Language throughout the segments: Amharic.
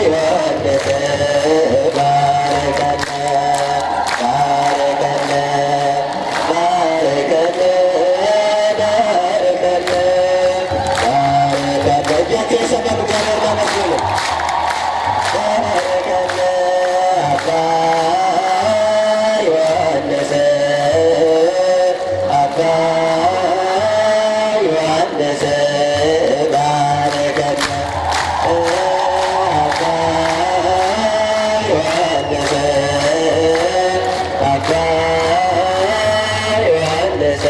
ዮሐንስ ባርከነ ባርከነ ባርከነ ባርከነ ባርከነ እጃቸው የሰማሉ እግዚአብሔር ባመስግኑ ባርከነ አባ ዮሐንስ አባ ዮሐንስ ባርከነ አባ ዮሐንስ አባ ዮሐንስ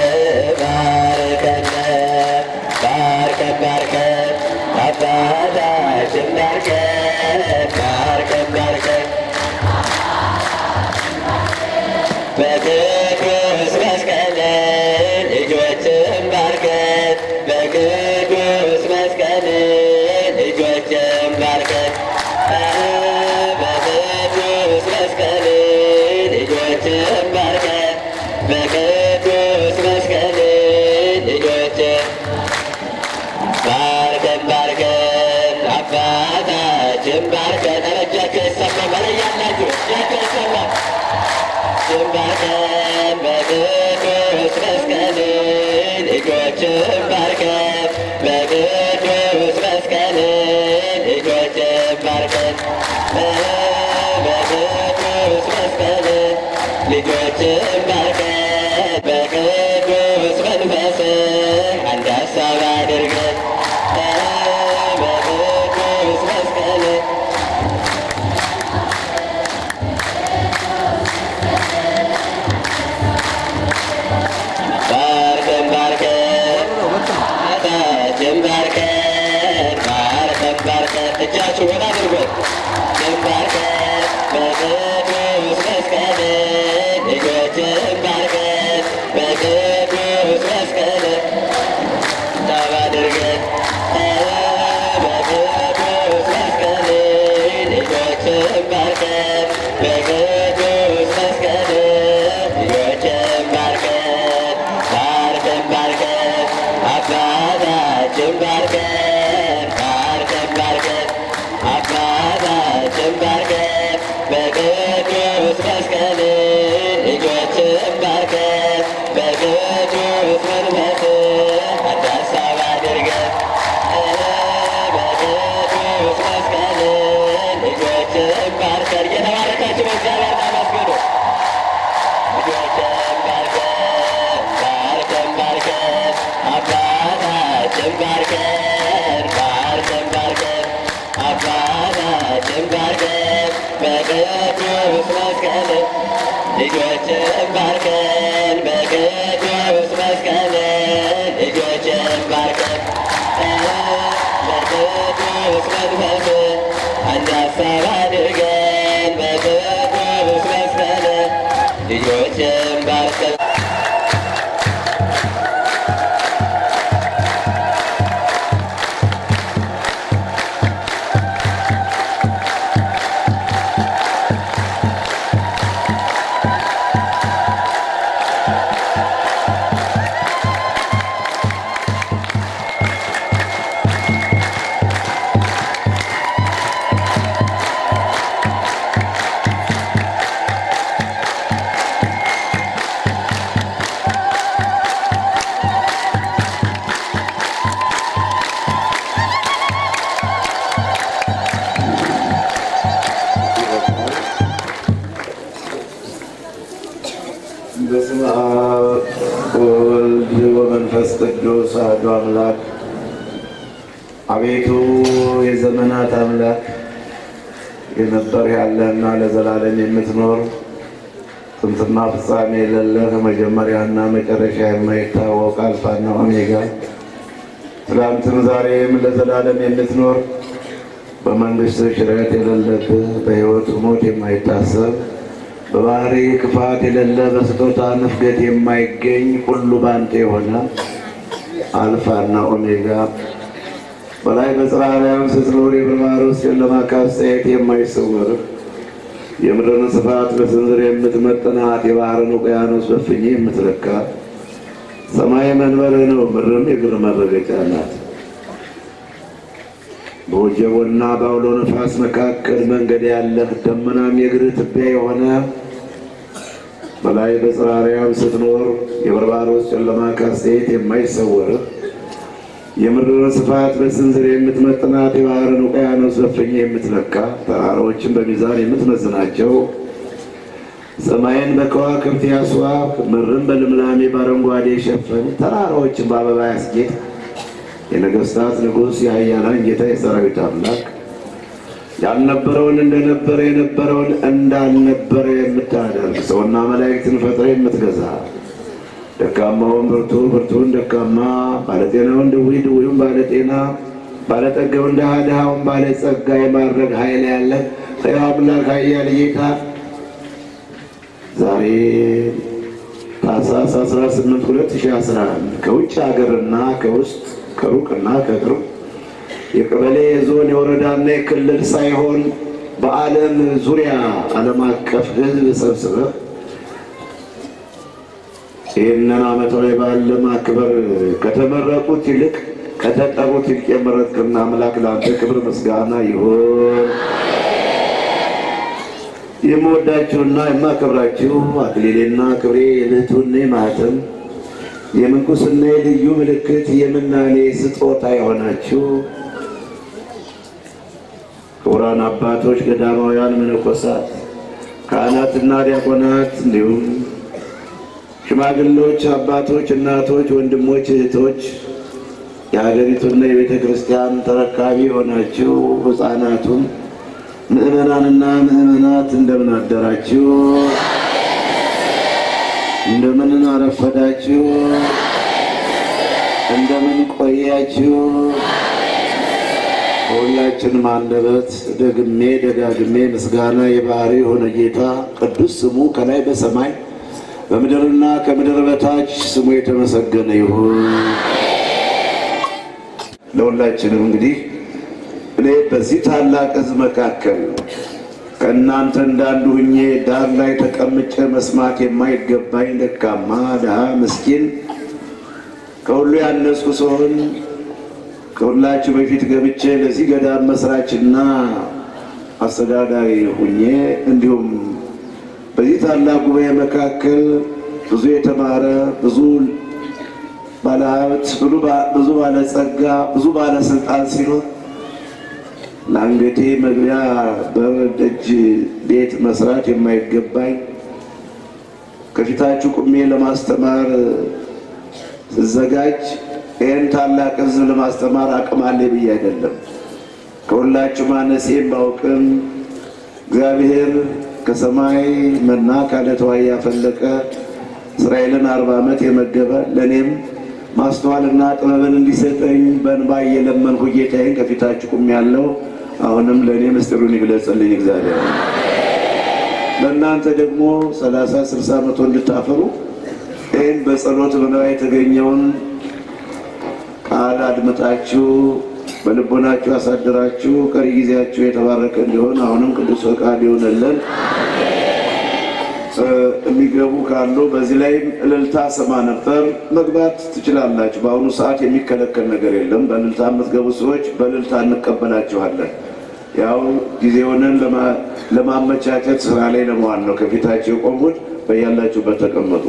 ባርከነ ባርከን ባርከን አባታችን ባርከን ባርከን ባርከን በቅዱስ መስቀል ልጆችን ባርከን በቅዱስ መስቀል ልጆችን ባርከን በቅዱስ መስቀል ልጆችን ባርከን በቅዱስ መስቀል ልጆችን ባርከን ባርከን አባታችን ባርከን እጃቸው ይሰማ በላይ ያላችሁ እጃቸው ይሰማ ባርከን በቅዱስ መስቀል ልጆችን ባርከን በቅዱስ መስቀል ልጆችን ባርከን በቅዱስ መስቀል ልጆችን ባርከን በቅዱስ መንፈስ አንድ ሀሳብ አድርገን በቅዱስ መስቀል ባርከን ባርከን አባታችን ባርከን ባርከን ባርከን እጃችሁ ወደ አድርጎት ባርከን በቅዱስ መስቀል ልጆችን ባርከን በቅዱስ መስቀል ታብ አድርገን በቅዱስ መስቀል ልጆችን ባርከን በቅዱስ መስቀል ልጆችን ባርከን ባርከን ባርከን አባታችን ባርከን ባርከን ባርከን አባታችን ባርከን በቅዱስ መስቀል ልጆችን ባርከን በቅዱስ መንፈስ አንድ ሀሳብ አድርገን በቅዱስ መስቀል ልጆችን ባርከን እየተባረካችሁ በእግዚአብሔር ታመስግኑ። ልጆችን ባርከን ባርከን ባርከን አባታችን ባርከን ባርከን ባርከን አባታችን ባርከን በቅዱስ መስቀል ልጆችን ባርከን በቅዱስ መስቀል ልጆችን ባርከን በቅዱስ መንፈስ አንድ ሀሳብ አድርገን በቅዱስ መስቀል ልጆችን ባርከን በስመ አብ ወወልድ ወመንፈስ ቅዱስ አሐዱ አምላክ። አቤቱ የዘመናት አምላክ የነበር ያለህና ለዘላለም የምትኖር ጥንትና ፍጻሜ የሌለህ መጀመሪያና መጨረሻ የማይታወቅ አልፋና ኦሜጋ ትላንትም ዛሬም ለዘላለም የምትኖር በመንግስት ሽረት የሌለብህ በሕይወት ሞት የማይታሰብ በባህሪ ክፋት የሌለ በስጦታ ንፍገት የማይገኝ ሁሉ ባንተ የሆነ አልፋና ኦሜጋ በላይ በጽራርያም ስትኖር የብርባር ውስጥ ጨለማ ካስተያየት የማይሰወርህ የምድርን ስፋት በስንዝር የምትመጥናት የባህርን ውቅያኖስ በፍኝ የምትለካ ሰማይ መንበርህ ነው፣ ምድርም የእግር መረገጫ ናት። በወጀቦና በአውሎ ነፋስ መካከል መንገድ ያለህ ደመናም የእግርህ ትቢያ የሆነ በላይ በጽራርያም ስትኖር የበርባሮስ ጨለማ ካሴት የማይሰወርህ የምድርን ስፋት በስንዝር የምትመጥናት የባህርን ውቅያኖስ በፍኝ የምትለካ ተራራዎችን በሚዛን የምትመዝናቸው ሰማይን በከዋክብት ያስዋብ ምድርን በልምላሜ በአረንጓዴ የሸፈን ተራራዎችን በአበባ ያስጌጥ የነገስታት ንጉሥ የኃያላን ጌታ የሰራዊት አምላክ ያልነበረውን እንደነበረ የነበረውን እንዳልነበረ የምታደርግ ሰውና መላእክትን ፈጥረ የምትገዛ ደካማውን ብርቱ ብርቱን ደካማ ባለጤናውን ድውይ ድውዩን ባለጤና ባለጠጋውን ድሃ ድሃውን ባለጸጋ የማድረግ ኃይል ያለ ሕያው አምላክ ኃያል ጌታ ዛሬ ታኅሳስ 18 2011 ከውጭ ሀገርና ከውስጥ ከሩቅና ከቅርብ የቀበሌ የዞን የወረዳና የክልል ሳይሆን በዓለም ዙሪያ ዓለም አቀፍ ሕዝብ ሰብስበህ ይህንን ዓመታዊ በዓል ለማክበር ከተመረቁት ይልቅ ከተጠሩት ይልቅ የመረጥክና አምላክ ለአንተ ክብር ምስጋና ይሁን። የምወዳችሁና የማከብራችሁ አክሊሌና ክብሬ የልህቱና ማኅተም የምንኩስና ልዩ ምልክት የምናኔ ስጦታ የሆናችሁ ክቡራን አባቶች፣ ገዳማውያን፣ መነኮሳት፣ ካህናትና ዲያቆናት እንዲሁም ሽማግሌዎች፣ አባቶች፣ እናቶች፣ ወንድሞች፣ እህቶች የሀገሪቱና የቤተ ክርስቲያን ተረካቢ የሆናችሁ ሕፃናቱም ምእመናንና ምእመናት እንደምን አደራችሁ? እንደምን አረፈዳችሁ? እንደምን ቆያችሁ? በሁላችንም አንደበት ደግሜ ደጋግሜ ምስጋና የባህሪ የሆነ ጌታ ቅዱስ ስሙ ከላይ በሰማይ በምድርና ከምድር በታች ስሙ የተመሰገነ ይሁን። ለሁላችንም እንግዲህ እኔ በዚህ ታላቅ ሕዝብ መካከል ከእናንተ እንዳንዱ ሁኜ ዳር ላይ ተቀምጬ መስማት የማይገባኝ ደካማ፣ ድሃ፣ ምስኪን ከሁሉ ያነስኩ ሲሆን ከሁላችሁ በፊት ገብቼ ለዚህ ገዳም መስራችና አስተዳዳሪ ሁኜ እንዲሁም በዚህ ታላቅ ጉባኤ መካከል ብዙ የተማረ ብዙ ባለሀብት ብዙ ባለጸጋ ብዙ ባለስልጣን ሲኖር ለአንገቴ መግቢያ በደጅ ቤት መስራት የማይገባኝ ከፊታችሁ ቁሜ ለማስተማር ስዘጋጅ ይህን ታላቅ ሕዝብ ለማስተማር አቅም አለ ብዬ አይደለም። ከሁላችሁ ማነሴም ባውቅም እግዚአብሔር ከሰማይ መና ከዓለት ውኃ ያፈለቀ እስራኤልን አርባ ዓመት የመገበ ለእኔም ማስተዋልና ጥበብን እንዲሰጠኝ በእንባ እየለመንኩ ጌታዬን ከፊታችሁ ቁሜያለሁ። አሁንም ለእኔ ምስጢሩን ይግለጽልኝ እግዚአብሔር። ለእናንተ ደግሞ ሰላሳ ስልሳ መቶ እንድታፈሩ ይህን በጸሎት በንባ የተገኘውን ቃል አድምጣችሁ በልቦናችሁ አሳድራችሁ ቀሪ ጊዜያችሁ የተባረከ እንዲሆን አሁንም ቅዱስ ፈቃድ ይሆንልን። የሚገቡ ካሉ በዚህ ላይ እልልታ ሰማ ነበር። መግባት ትችላላችሁ። በአሁኑ ሰዓት የሚከለከል ነገር የለም። በእልልታ የምትገቡ ሰዎች በእልልታ እንቀበላችኋለን። ያው ጊዜውንን ለማመቻቸት ስራ ላይ ለመዋል ነው ከፊታቸው የቆሙት። በያላችሁበት ተቀመጡ።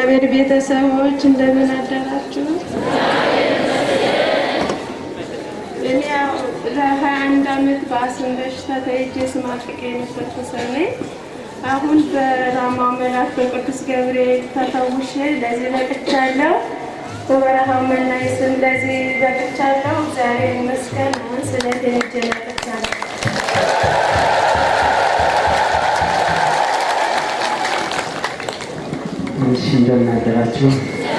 የእግዚአብሔር ቤተሰቦች እንደምን አደራችሁ? እኔ ያው ለሀያ አንድ ዓመት በአስም በሽታ ተይዤ ስማቅቅ የነበርኩ ሰው ነኝ። አሁን በራማው መልአክ በቅዱስ ገብርኤል ተፈውሼ ለዚህ በቅቻለሁ። በበረሃው መናኝ ስም ለዚህ በቅቻለሁ። እግዚአብሔር ይመስገን። አሁን ስለቴን ይዤ መጥቻለሁ። እሺ እንደምን አደራችሁ።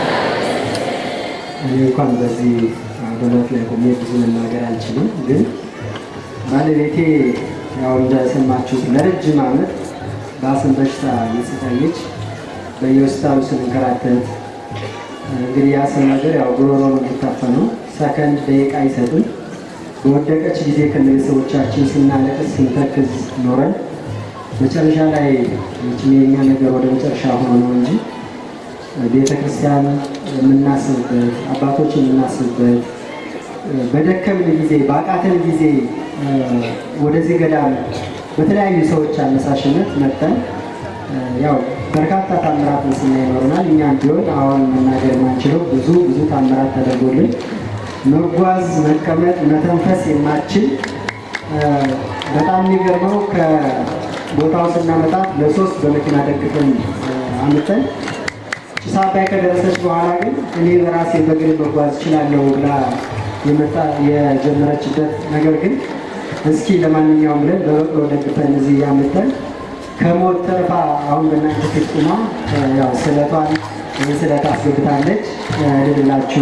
እኔ እንኳን በዚህ አገልግሎት ላይ ቆሜ ብዙ መናገር አልችልም፣ ግን ባለቤቴ ያው እንደሰማችሁት ለረጅም ዓመት በአስም በሽታ እየተሰቃየች በየሆስፒታሉ ስንከራተት እንግዲህ የአስም ነገር ያው ጉሮሮ ነው የሚታፈነው፣ ሰከንድ ደቂቃ አይሰጥም። በወደቀች ጊዜ ከቤተሰቦቻችን ስናለቅስ ስንተክዝ ኖረን መጨረሻ ላይ መቼም የኛ ነገር ወደ መጨረሻ ሆኖ ነው እንጂ ቤተ ክርስቲያን የምናስብበት አባቶች የምናስብበት በደከምን ጊዜ በአቃተን ጊዜ ወደዚህ ገዳም በተለያዩ ሰዎች አነሳሽነት መጠን ያው በርካታ ታምራትን ስናይ ይኖረናል። እኛም ቢሆን አሁን መናገር የማንችለው ብዙ ብዙ ታምራት ተደርጎልን መጓዝ፣ መቀመጥ፣ መተንፈስ የማችል በጣም የሚገርመው ከቦታው ስናመጣት ለሶስት በመኪና ደግፈን አምጠን ጭስ አባይ ከደረሰች በኋላ ግን እኔ በራሴ በእግሬ መጓዝ እችላለሁ ብላ የመጣ የጀመረችበት ነገር ግን እስኪ ለማንኛውም ብለን በበቅሎ ደግፈን እዚህ ያመጠን ከሞት ተርፋ አሁን በእናንተ ፊት ቁማ ያው ስለቷን ይህ ስለት አስገብታለች። ልድላችሁ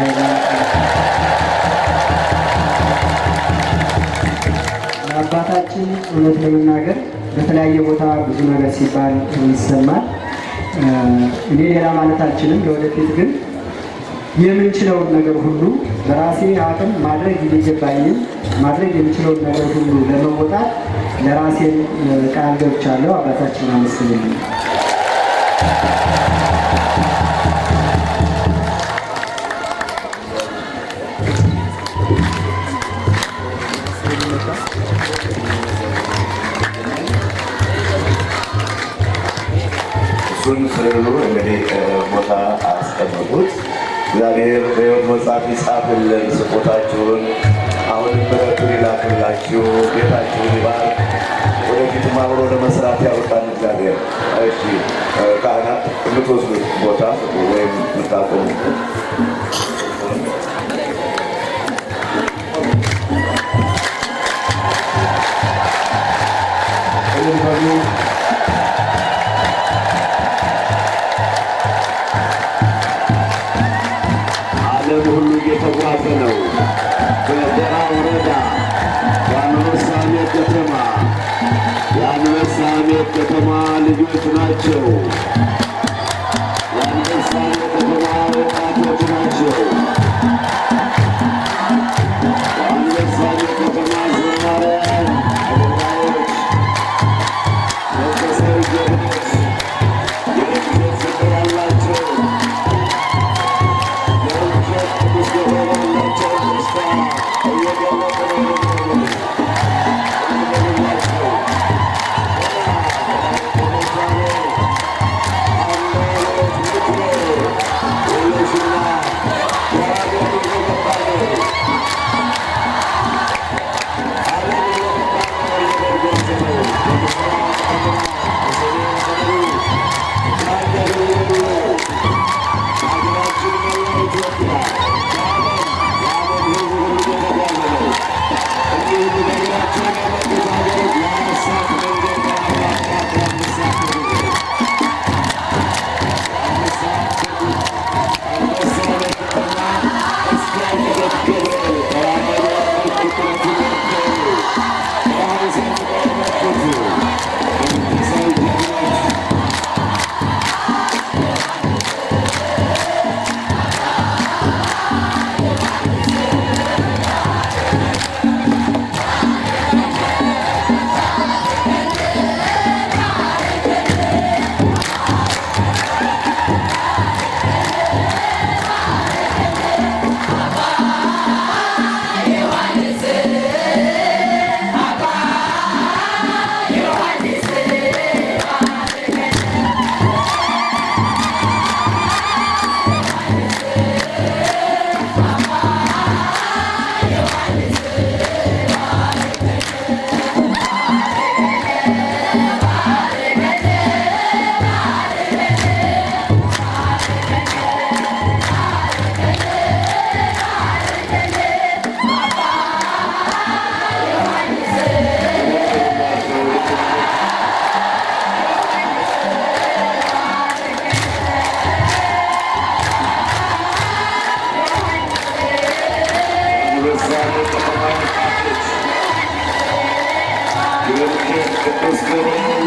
አባታችን እውነት ለመናገር በተለያየ ቦታ ብዙ ነገር ሲባል ይሰማል። እኔ ሌላ ማለት አልችልም። ለወደፊት ግን የምንችለውን ነገር ሁሉ በራሴ አቅም ማድረግ የሚገባኝን ማድረግ የምችለውን ነገር ሁሉ ለመወጣት ለራሴን ቃል ገብቻለሁ። አባታችን አመስግንልኝ። እሱን ስዕሉ እንግዲህ ቦታ አስቀምጡት። እግዚአብሔር በሕይወት መጽሐፍ ይጻፍልን ስጦታችሁን፣ አሁንም ምሕረቱን ይላክላችሁ፣ ቤታችሁን ይባርክ፣ ወደፊትም አብሮ ለመስራት ያውቃን እግዚአብሔር። እሺ ካህናት የምትወስዱት ቦታ ወይም የምታቆሙት ዓለም ሁሉ እየተጓዘ ነው። በደራ ወረዳ የአንበሳሜ ከተማ የአንበሳሜ ከተማ ልጆች ናቸው። የአንበሳሜ ከተማ ወጣቶች ናቸው። የአንበሳሜ ከተማ ዘማሪያን፣ አገልጋዮች፣ መንፈሳዊ ጀግኖች፣ የእግዚአብሔር ፍቅር ያላቸው Thank you. ቅዱስ ገብርኤል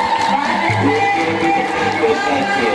ናቸው።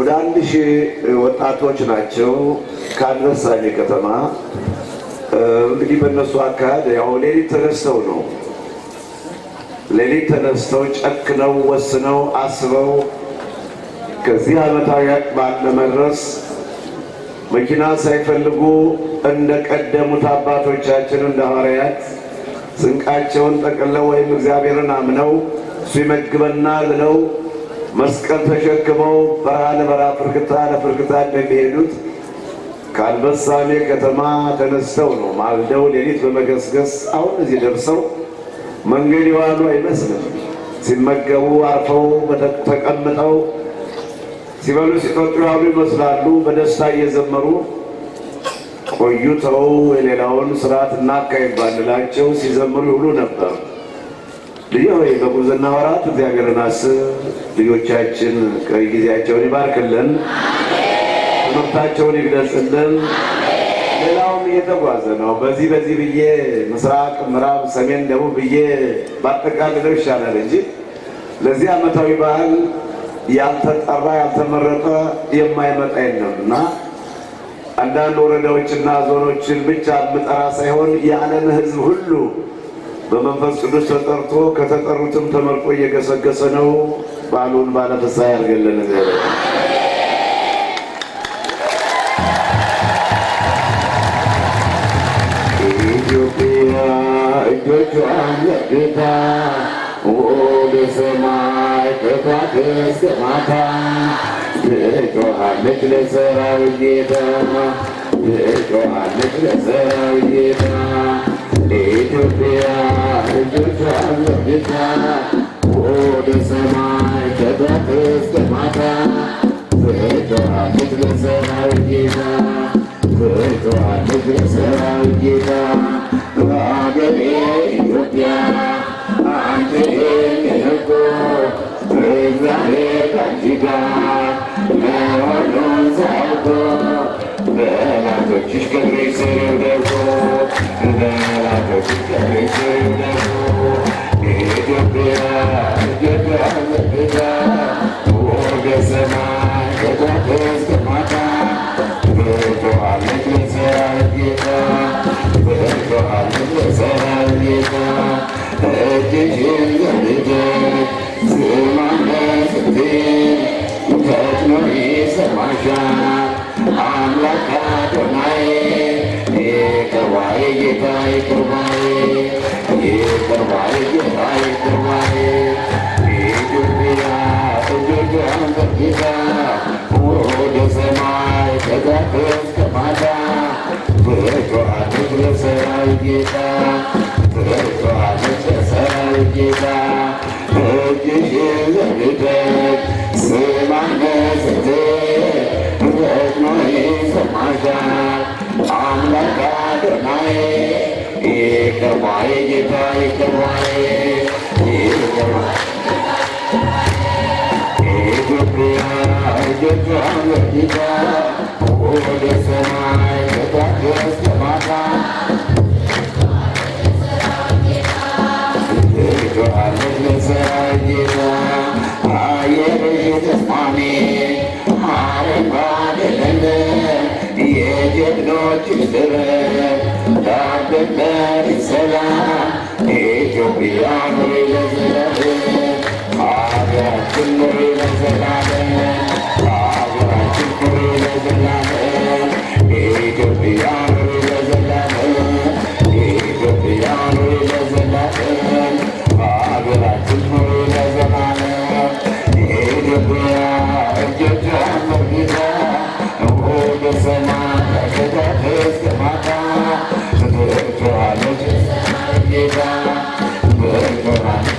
ወደ አንድ ሺህ ወጣቶች ናቸው ከአንበሳሜ ከተማ እ፣ እንግዲህ በእነሱ አካሄድ ያው ሌሊት ተነስተው ነው ሌሊት ተነስተው ጨክነው ወስነው አስበው ከዚህ ዓመታዊ በዓል ለመድረስ መኪና ሳይፈልጉ እንደ ቀደሙት አባቶቻችን እንደ ሐዋርያት ስንቃቸውን ጠቅለው ወይም እግዚአብሔርን አምነው እሱ ይመግበናል ብለው መስቀል ተሸክመው በረሃ ለበረሃ ፍርክታ ለፍርክታ እንደሚሄዱት ከአንበሳሜ ከተማ ተነስተው ነው ማልደው ሌሊት በመገስገስ አሁን እዚህ ደርሰው መንገድ የዋሉ አይመስልም። ሲመገቡ አርፈው በተ- ተቀምጠው ሲበሉ ሲጠጡ ያሉ ይመስላሉ። በደስታ እየዘመሩ ቆይተው የሌላውን ስርዓት እናካሄድ ባንላቸው ሲዘምሩ ይውሉ ነበር። ልጅ ሆይ በጉብዝና ወራት እግዚአብሔርን አስብ፣ ልጆቻችን ቀሪ ጊዜያቸውን ይባርክልን፣ ትምህርታቸውን ይግለጽልን። ሌላውም እየተጓዘ ነው። በዚህ በዚህ ብዬ ምስራቅ፣ ምዕራብ፣ ሰሜን፣ ደቡብ ብዬ ባጠቃልለው ይሻላል እንጂ ለዚህ ዓመታዊ በዓል ያልተጠራ ያልተመረጠ የማይመጣ የለም እና አንዳንድ ወረዳዎችና ዞኖችን ብቻ የምጠራ ሳይሆን የዓለም ሕዝብ ሁሉ በመንፈስ ቅዱስ ተጠርቶ ከተጠሩትም ተመርጦ እየገሰገሰ ነው። በዓሉን ባለፍሳ ያርገልን እግዚአብሔር። ኢትዮጵያ እጆቿን ዘርግታ ወደ ሰማይ ከፋት እስከ ማታ ትጮኻለች ለሰራዊት ጌታ ትጮኻለች ለሰራዊት ጌታ ኢትዮጵያ እጆቿን ዘርግታ ወደ ሰማይ ከፋት እስከ ማታ ትጮኻለች ለሰራዊት ጌታ ትጮኻለች ለሰራዊት ጌታ በአገሬ ኢትዮጵያ አንተ የነጎ እግዚአብሔር ከአንቺ ጋር መሆኑን ሳውቆ በላቶችሽ ክብርሽ ስር ይውደቁ በላቶችሽ ክብርሽ ስር ይውደቁ ኢትዮጵያ ኢትዮጵያ ዘርግታ ወደ ሰማይ ከጧት እስከ ማታ ትጮኻለች ለሰራዊት ጌታ ትጮኻለች ለሰራዊት ጌታ እጅሽን ዘርግተሽ ስማለሽ ስትይ ፈጥኖ ይሰማሻል አምላክ አዶናይ ይቅር ባይ ጌታ ይቅር ባይ ይቅር ባይ ጌታ ይቅር ባይ ኢትዮጵያ እጆቿን ዘርግታ ወደ ሰማይ ከጧት እስከ ማታ ትጮኻለች ለሰራዊት ጌታ ትጮኻለች ለሰራዊት ጌታ እጅሽን ዘርግተሽ ስማለሽ ስትይ ፈጥኖ ይሰማሻል አምላክ አዶናይ ይቅር ባይ ጌታ ይቅር ባይ ይቅር ባይ ኢትዮጵያ እጆቿን ዘርግታ ወደ ሰማይ ከጧት እስከ ማታ ትጮኻለች ለሰራዊት ጌታ አየርሽ ተስማሚ አረንጓዴ ለምለም የጀግኖች ምድር ዳር ድንበር ሰላም ኢትዮጵያ ኑሪ ለዘላለም ሀገራችን ኑሪ ለዘላለም ሀገራችን ኑሪ ለዘላለም ኢትዮጵያ ኑሪ ለዘላለም ኢትዮጵያ ኑሪ ለዘላለም ሀገራችን ኑሪ ለዘላለም ኢትዮጵያ እጆቿን ዘርግታ ወደ ሰማይ ከጧት እስከ ማታ ትጮኻለች ጌታ ትጮኻለች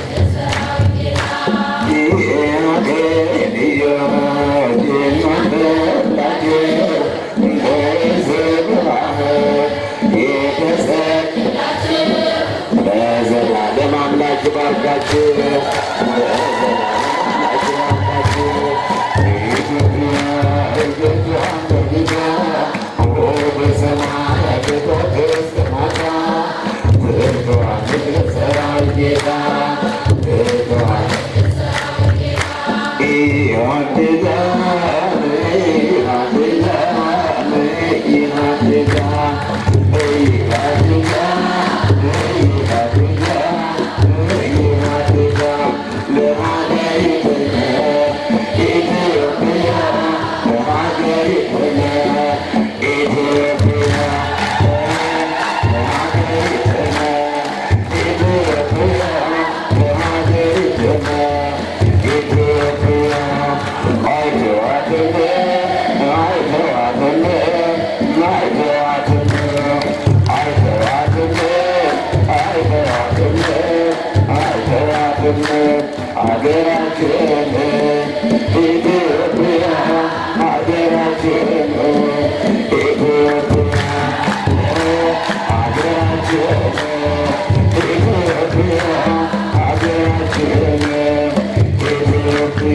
ለዘላለም አምላክ ባርካችሁ ለዘላለም አምላክ ባርካችሁ ኢትዮጵያ እጆቿን ዘርግታ ወደ ሰማይ ከጧት እስከ ማታ ትጮኻለች ለሰራዊት ጌታ ትጮኻለች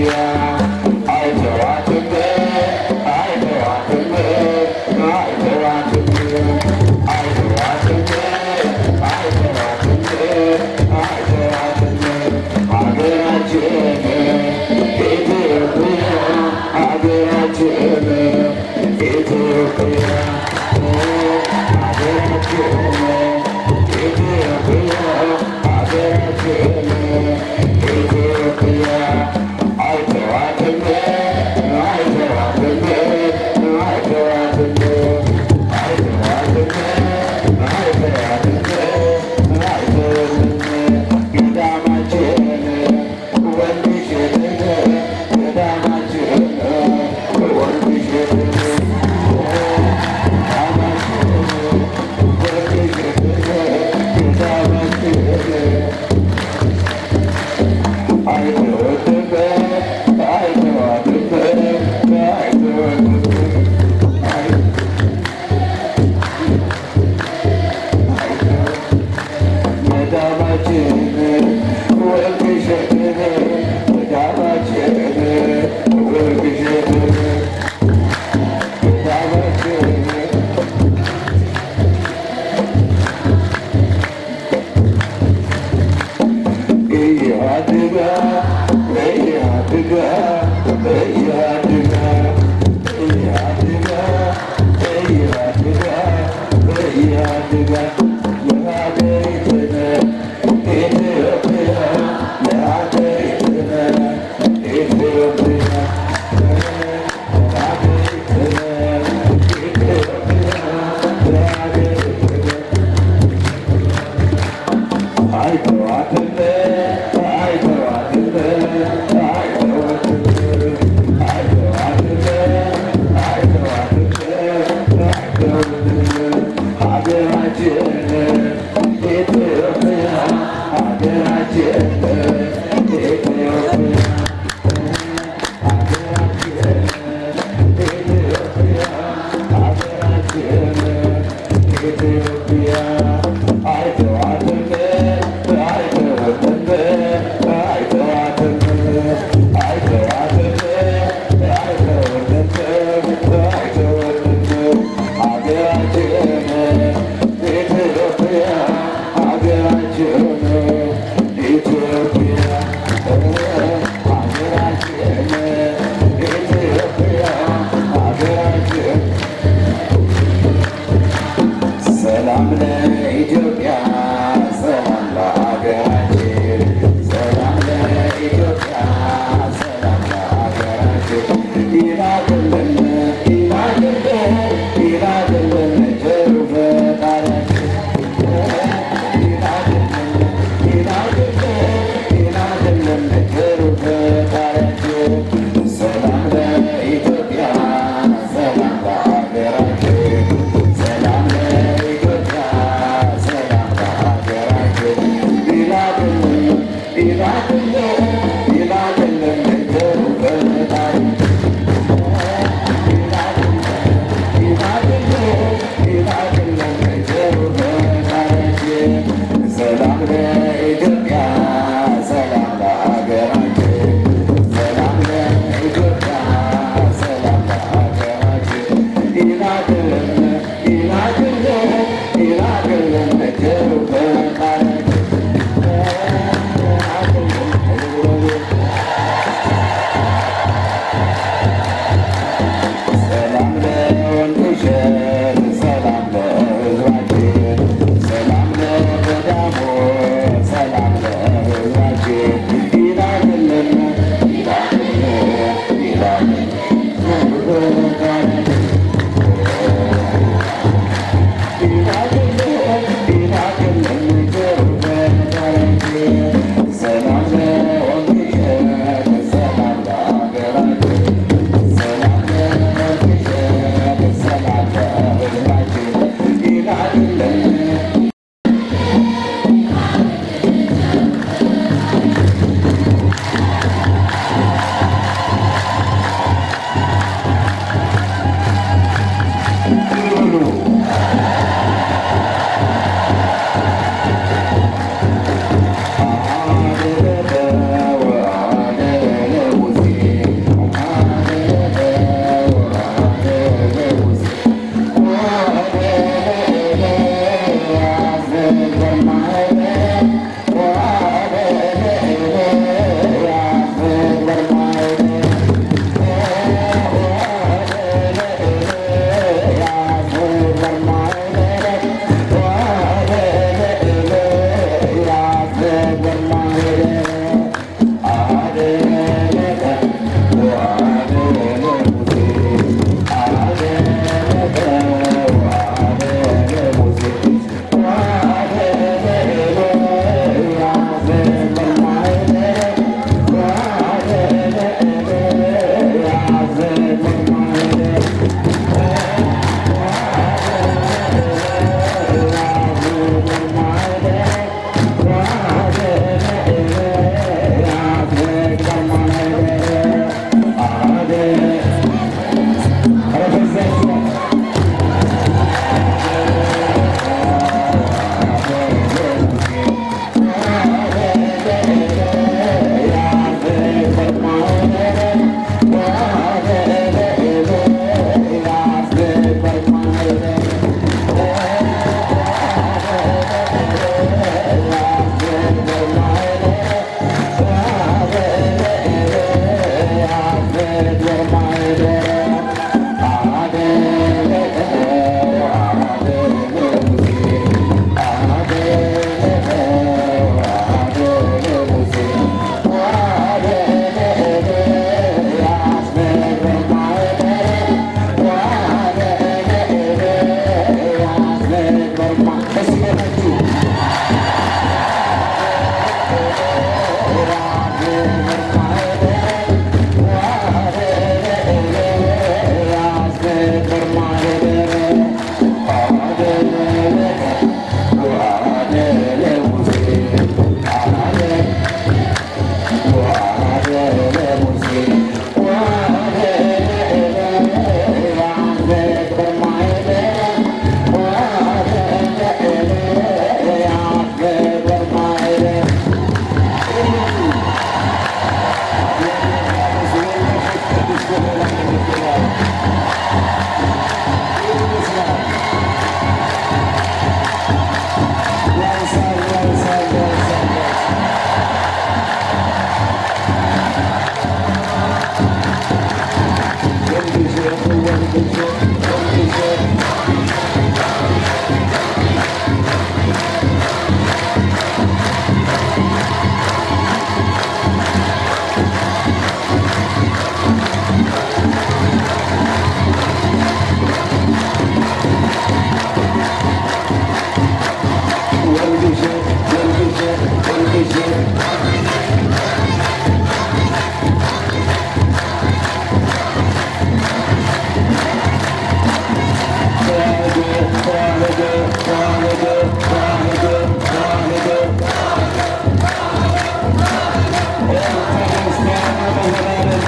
Ethiopia,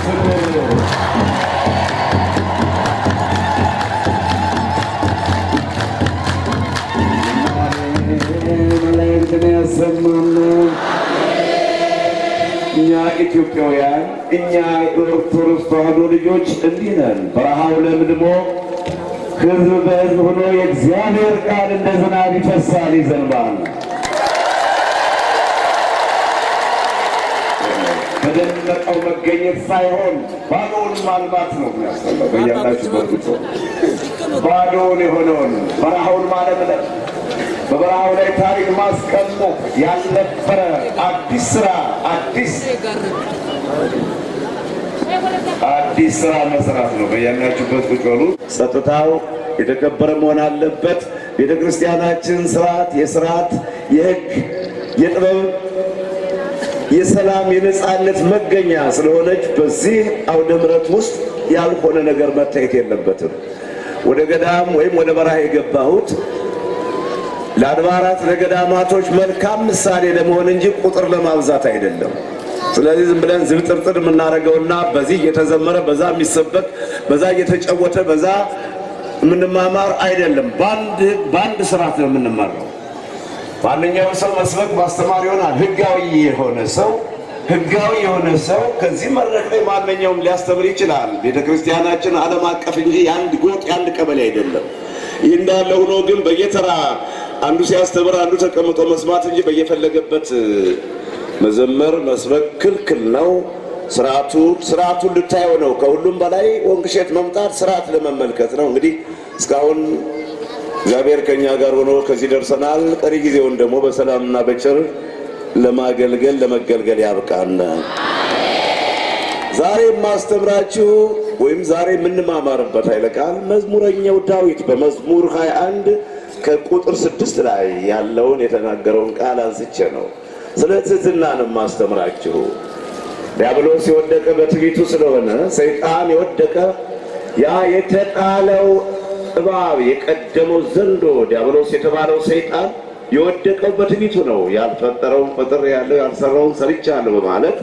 ፍቅር መላእክትን ያሰማን። እኛ ኢትዮጵያውያን እኛ የኦርቶዶክስ ተዋሕዶ ልጆች እንዲህ ነን። በረሃው ለምልሞ ሕዝብ በሕዝብ ሆኖ የእግዚአብሔር ቃል እንደ ዝናብ ይፈሳል፣ ይዘንባል። በደመቀው መገኘት ሳይሆን ባዶውን ማልማት ነው የሚያስፈልገው። በያላችሁበት ጉዞ ባዶውን የሆነውን በረሃውን ማለምለም በበረሃው ላይ ታሪክ ማስቀመጥ ያልነበረ አዲስ ስራ አዲስ አዲስ ስራ መስራት ነው። በያላችሁበት ቁጭ በሉ። ጸጥታው የተከበረ መሆን አለበት። ቤተ ክርስቲያናችን ስርዓት የስርዓት የህግ የጥበብ የሰላም የነጻነት መገኛ ስለሆነች በዚህ አውደ ምሕረት ውስጥ ያልሆነ ነገር መታየት የለበትም። ወደ ገዳም ወይም ወደ በረሃ የገባሁት ለአድባራት ለገዳማቶች መልካም ምሳሌ ለመሆን እንጂ ቁጥር ለማብዛት አይደለም። ስለዚህ ዝም ብለን ዝብጥርጥር የምናደርገውና በዚህ እየተዘመረ በዛ የሚሰበክ በዛ እየተጨወተ በዛ የምንማማር አይደለም። በአንድ ስርዓት ነው የምንማረው። ማንኛውም ሰው መስበክ ማስተማር ይሆናል። ህጋዊ የሆነ ሰው ህጋዊ የሆነ ሰው ከዚህ መድረክ ላይ ማንኛውም ሊያስተምር ይችላል። ቤተ ክርስቲያናችን ዓለም አቀፍ እንጂ የአንድ ጎጥ የአንድ ቀበሌ አይደለም። ይህ እንዳለ ሆኖ ግን በየተራ አንዱ ሲያስተምር አንዱ ተቀምጦ መስማት እንጂ በየፈለገበት መዘመር መስበክ ክልክል ነው። ስርዓቱ ስርዓቱን ልታየው ነው። ከሁሉም በላይ ወንቅሸት መምጣት ስርዓት ለመመልከት ነው። እንግዲህ እስካሁን እግዚአብሔር ከኛ ጋር ሆኖ ከዚህ ደርሰናል። ቀሪ ጊዜውን ደግሞ በሰላምና በቸር ለማገልገል ለመገልገል ያብቃን። ዛሬ የማስተምራችሁ ወይም ዛሬ የምንማማርበት ኃይለ ቃል መዝሙረኛው ዳዊት በመዝሙር 21 ከቁጥር ስድስት ላይ ያለውን የተናገረውን ቃል አንስቼ ነው። ስለ ትህትና ነው የማስተምራችሁ። ዲያብሎስ የወደቀ በትዕቢቱ ስለሆነ ሰይጣን የወደቀ ያ የተጣለው እባብ የቀደመው ዘንዶ ዲያብሎስ የተባለው ሰይጣን የወደቀው በትዕቢቱ ነው። ያልፈጠረውን ፈጥር ያለው ያልሰራውን ሰርቻለሁ በማለት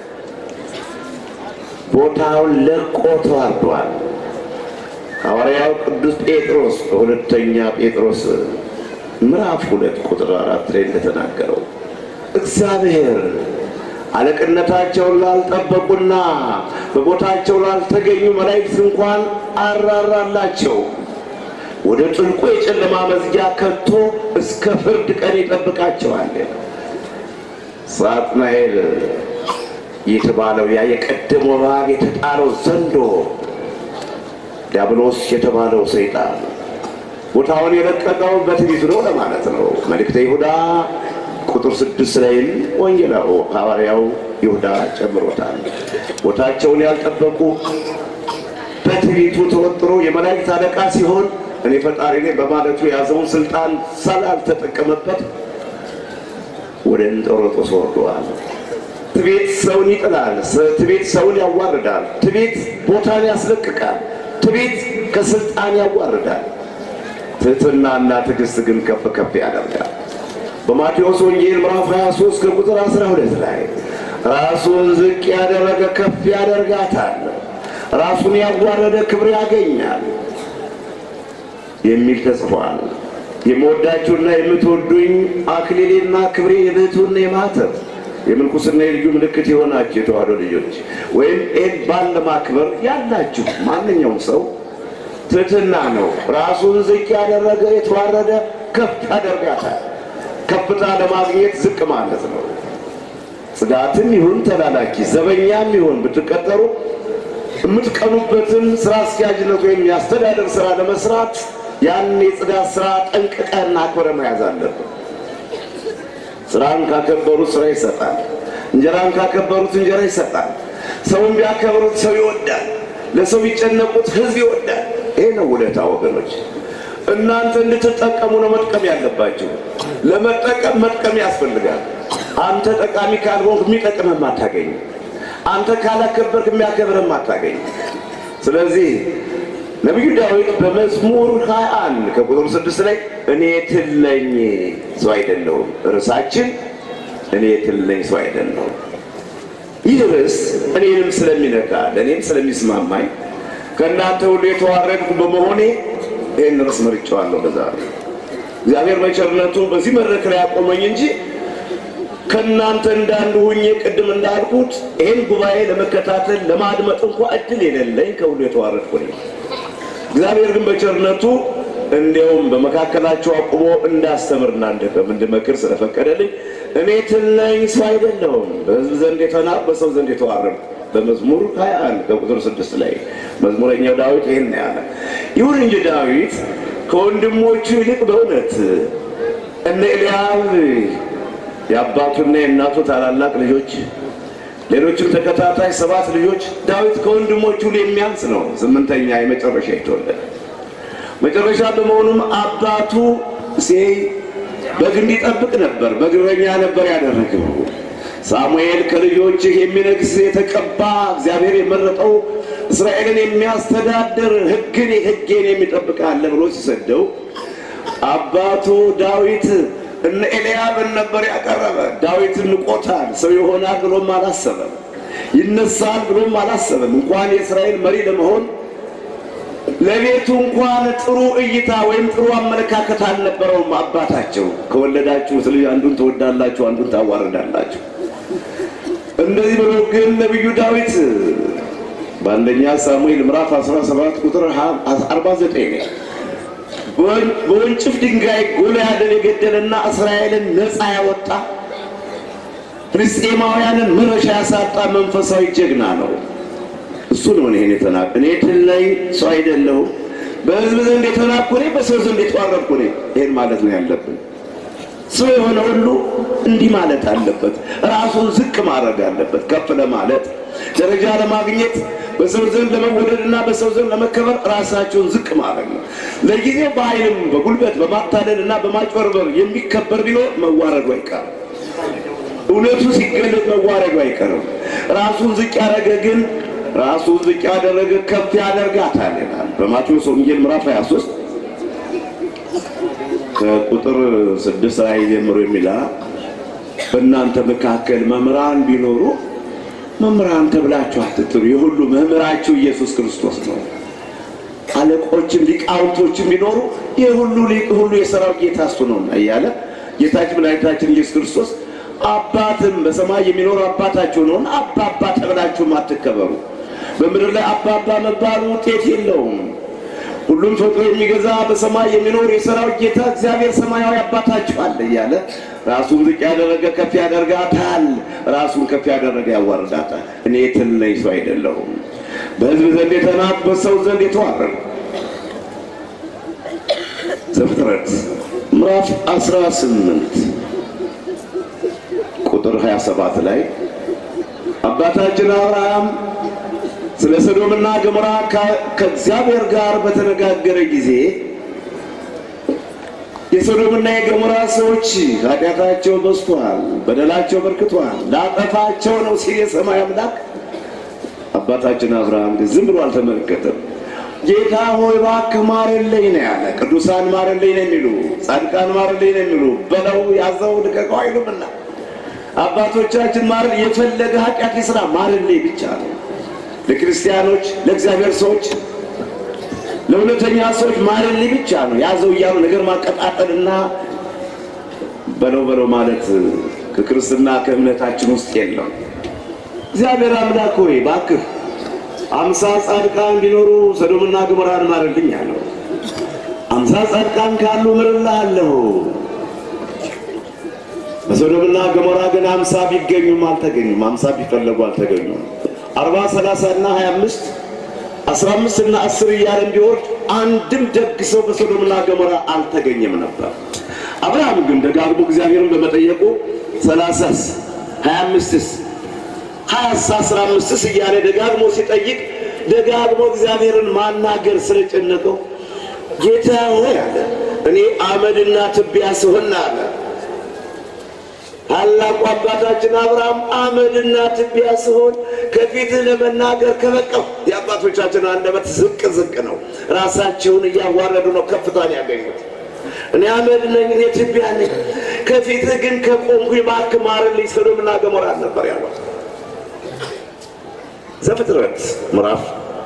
ቦታውን ለቆ ተዋርዷል። ሐዋርያው ቅዱስ ጴጥሮስ በሁለተኛ ጴጥሮስ ምዕራፍ ሁለት ቁጥር አራት ላይ እንደተናገረው እግዚአብሔር አለቅነታቸውን ላልጠበቁና በቦታቸው ላልተገኙ መላእክት እንኳን አራራላቸው። ወደ ጥልቁ የጨለማ መዝጊያ ከቶ እስከ ፍርድ ቀን ይጠብቃቸዋል። ሳጥናኤል የተባለው ያ የቀደመው እባብ የተጣለው ዘንዶ ዲያብሎስ የተባለው ሰይጣን ቦታውን የለቀቀው በትዕቢቱ ነው ለማለት ነው። መልእክተ ይሁዳ ቁጥር ስድስት ላይም ወንጌላው ሐዋርያው ይሁዳ ጨምሮታል። ቦታቸውን ያልጠበቁ በትዕቢቱ ተወጥሮ የመላእክት አለቃ ሲሆን እኔ ፈጣሪ ነኝ በማለቱ የያዘውን ስልጣን ስላልተጠቀመበት ወደ እንጦሮጦስ ወርደዋል። ትቤት ሰውን ይጥላል። ትቤት ሰውን ያዋርዳል። ትቤት ቦታን ያስለቅቃል። ትቤት ከስልጣን ያዋርዳል። ትህትናና ትዕግስት ግን ከፍ ከፍ ያደርጋል። በማቴዎስ ወንጌል ምዕራፍ 23 ከቁጥር 12 ላይ ራሱን ዝቅ ያደረገ ከፍ ያደርጋታል፣ ራሱን ያዋረደ ክብር ያገኛል የሚል ተጽፏል። የምወዳችሁና የምትወዱኝ አክሊሌና ክብሬ የብሕትውና የማተብ የምንኩስና የልዩ ምልክት የሆናችሁ የተዋሕዶ ልጆች ወይም ይህን ባል ለማክበር ያላችሁ ማንኛውም ሰው ትህትና ነው። ራሱን ዝቅ ያደረገ የተዋረደ ከፍ ያደርጋታል። ከፍታ ለማግኘት ዝቅ ማለት ነው። ጽዳትም ይሁን ተላላኪ ዘበኛም ይሁን ብትቀጠሩ የምትቀኑበትን ስራ አስኪያጅነት ወይም የአስተዳደር ስራ ለመስራት ያን የጽዳት ስራ ጠንቅቀን አክብረ መያዝ አለብን። ስራን ካከበሩት ስራ ይሰጣል። እንጀራን ካከበሩት እንጀራ ይሰጣል። ሰውን ቢያከብሩት ሰው ይወዳል። ለሰው ቢጨነቁት ህዝብ ይወዳል። ይሄ ነው ውለታ ወገኖች። እናንተ እንድትጠቀሙ ነው መጥቀም ያለባችሁ። ለመጠቀም መጥቀም ያስፈልጋል። አንተ ጠቃሚ ካልሆንክ የሚጠቅምህም አታገኝ። አንተ ካላከበርክ የሚያከብርህም አታገኝ። ስለዚህ ነቢዩ ዳዊት በመዝሙር 21 ከቁጥር ስድስት ላይ እኔ ትል ነኝ ሰው አይደለሁም። ርዕሳችን እኔ ትል ነኝ ሰው አይደለሁም። ይህ ርዕስ እኔንም ስለሚነካ ለእኔም ስለሚስማማኝ ከእናንተ ሁሉ የተዋረድኩ በመሆኔ ይህን ርዕስ መርጬዋለሁ። በዛ እግዚአብሔር በቸርነቱ በዚህ መድረክ ላይ ያቆመኝ እንጂ ከእናንተ እንዳንዱ ሁኜ ቅድም እንዳልኩት ይህን ጉባኤ ለመከታተል ለማድመጥ እንኳ እድል የሌለኝ ከሁሉ የተዋረድኩ ነኝ። እግዚአብሔር ግን በቸርነቱ እንዲያውም በመካከላቸው አቁሞ እንዳስተምርና እንድመክር ስለፈቀደልኝ እኔ ትለኝ ሰው አይደለሁም፣ በሕዝብ ዘንድ የተናቅ በሰው ዘንድ የተዋረድኩ በመዝሙር 21 ከቁጥር ስድስት ላይ መዝሙረኛው ዳዊት ይህን ያለ። ይሁን እንጂ ዳዊት ከወንድሞቹ ይልቅ በእውነት እነ ኤልያብ የአባቱና የእናቱ ታላላቅ ልጆች ሌሎችም ተከታታይ ሰባት ልጆች ዳዊት ከወንድሞቹ ሁሉ የሚያንስ ነው። ስምንተኛ የመጨረሻ የተወለደ መጨረሻ በመሆኑም አባቱ እሴይ በግ እንዲጠብቅ ነበር፣ በግረኛ ነበር ያደረገው። ሳሙኤል ከልጆችህ የሚነግስ የተቀባ እግዚአብሔር የመረጠው እስራኤልን የሚያስተዳድር ሕግን ሕጌን የሚጠብቅ አለ ብሎ ሲሰደው አባቱ ዳዊት እነ ኤልያብን ነበር ያቀረበ። ዳዊት ንቆታል። ሰው ይሆናል ብሎም አላሰበም። ይነሳል ብሎም አላሰበም። እንኳን የእስራኤል መሪ ለመሆን ለቤቱ እንኳን ጥሩ እይታ ወይም ጥሩ አመለካከት አልነበረውም። አባታቸው ከወለዳችሁት ልጅ አንዱን ትወዳላችሁ፣ አንዱን ታዋርዳላችሁ። እንደዚህ ብሎ ግን ነቢዩ ዳዊት በአንደኛ ሳሙኤል ምዕራፍ 17 ቁጥር 49 በወንጭፍ ድንጋይ ጎልያድን የገደለና እስራኤልን ነፃ ያወጣ ፍልስጤማውያንን መረሻ ያሳጣ መንፈሳዊ ጀግና ነው። እሱ ነው ይሄን የተናቅ እኔ ትል ላይ ሰው አይደለሁም። በሕዝብ ዘንድ የተናቅኩ እኔ፣ በሰው ዘንድ የተዋረድኩ እኔ። ይሄን ማለት ነው ያለብን። ሰው የሆነ ሁሉ እንዲህ ማለት አለበት። ራሱን ዝቅ ማድረግ አለበት። ከፍ ለማለት ደረጃ ለማግኘት በሰው ዘንድ ለመወደድና በሰው ዘንድ ለመከበር ራሳቸውን ዝቅ ማድረግ ነው። ለጊዜው በኃይልም በጉልበት በማታለል እና በማጭበርበር የሚከበር ቢኖር መዋረዱ አይቀርም። እውነቱ ሲገለጥ መዋረዱ አይቀርም። ራሱን ዝቅ ያደረገ ግን ራሱን ዝቅ ያደረገ ከፍ ያደርጋታል ይላል በማቴዎስ ወንጌል ምዕራፍ 23 ከቁጥር ስድስት ላይ ጀምሮ የሚላ በእናንተ መካከል መምህራን ቢኖሩ መምህራን ተብላችሁ አትጥሩ፣ የሁሉ መምህራችሁ ኢየሱስ ክርስቶስ ነው። አለቆችም ሊቃውንቶችም ቢኖሩ የሁሉ ሊቅ ሁሉ የሰራዊት ጌታ እሱ ነውና እያለ ጌታችን መድኃኒታችን ኢየሱስ ክርስቶስ አባትም በሰማይ የሚኖር አባታችሁ ነውና አባባ ተብላችሁም አትከበሩ። በምድር ላይ አባባ መባሉ ውጤት የለውም። ሁሉም ፈጥሮ የሚገዛ በሰማይ የሚኖር የሰራዊት ጌታ እግዚአብሔር ሰማያዊ አባታችሁ አለ እያለ ራሱን ዝቅ ያደረገ ከፍ ያደርጋታል፣ ራሱን ከፍ ያደረገ ያዋርዳታል። እኔ ትንሽ ሰው አይደለሁም፣ በሕዝብ ዘንድ የተናቅ በሰው ዘንድ የተዋረድኩ። ዘፍጥረት ምዕራፍ 18 ቁጥር 27 ላይ አባታችን አብርሃም ስለ ሰዶምና ገሞራ ከእግዚአብሔር ጋር በተነጋገረ ጊዜ የሰዶምና የገሞራ ሰዎች ኃጢአታቸው በዝቷል፣ በደላቸው በርክቷል፣ ላጠፋቸው ነው ሲል የሰማይ አምላክ አባታችን አብርሃም ግን ዝም ብሎ አልተመለከተም። ጌታ ሆይ እባክህ ማርልኝ ነው ያለ። ቅዱሳን ማርልኝ ነው የሚሉ፣ ጻድቃን ማርልኝ ነው የሚሉ፣ በለው ያዘው ልቀቀው አይሉምና አባቶቻችን ማር የፈለገ ኃጢአት ይስራ ማርልኝ ብቻ ነው። ለክርስቲያኖች፣ ለእግዚአብሔር ሰዎች፣ ለእውነተኛ ሰዎች ማርልኝ ብቻ ነው። ያዘው እያሉ ነገር ማቀጣጠልና በለው በለው ማለት ከክርስትና ከእምነታችን ውስጥ የለም። እግዚአብሔር አምላክ ሆይ እባክህ አምሳ ጻድቃን ቢኖሩ ሰዶምና ገሞራን ማርልኝ አለው። አምሳ ጻድቃን ካሉ ምርልሃለሁ። በሶዶምና ገሞራ ግን አምሳ ቢገኙም አልተገኙም። አምሳ ቢፈለጉ አልተገኙም። አርባ ሰላሳ እና ሀያ አምስት አስራ አምስት እና አስር እያለ እንዲወርድ አንድም ደግ ሰው በሶዶምና ገሞራ አልተገኘም ነበር። አብርሃም ግን ደጋግሞ እግዚአብሔርን በመጠየቁ ሰላሳስ ሀያ አምስትስ ሀያስ አስራ አምስትስ እያለ ደጋግሞ ሲጠይቅ ደጋግሞ እግዚአብሔርን ማናገር ስለጨነቀው ጌታ ሆይ አለ እኔ አመድና ትቢያ ስሆን አለ ታላቁ አባታችን አብርሃም አመድና ትቢያ ስሆን ከፊትህ ለመናገር ከበቀው የአባቶቻችን አንደበት ዝቅ ዝቅ ነው። ራሳቸውን እያዋረዱ ነው ከፍታን ያገኙት። እኔ አመድ ነኝ፣ እኔ ትቢያ ነኝ፣ ከፊትህ ግን ከቆምኩ እባክህ ማርልኝ። ሰዶምና ገሞራ ነበር ያለው። ዘፍጥረት ምዕራፍ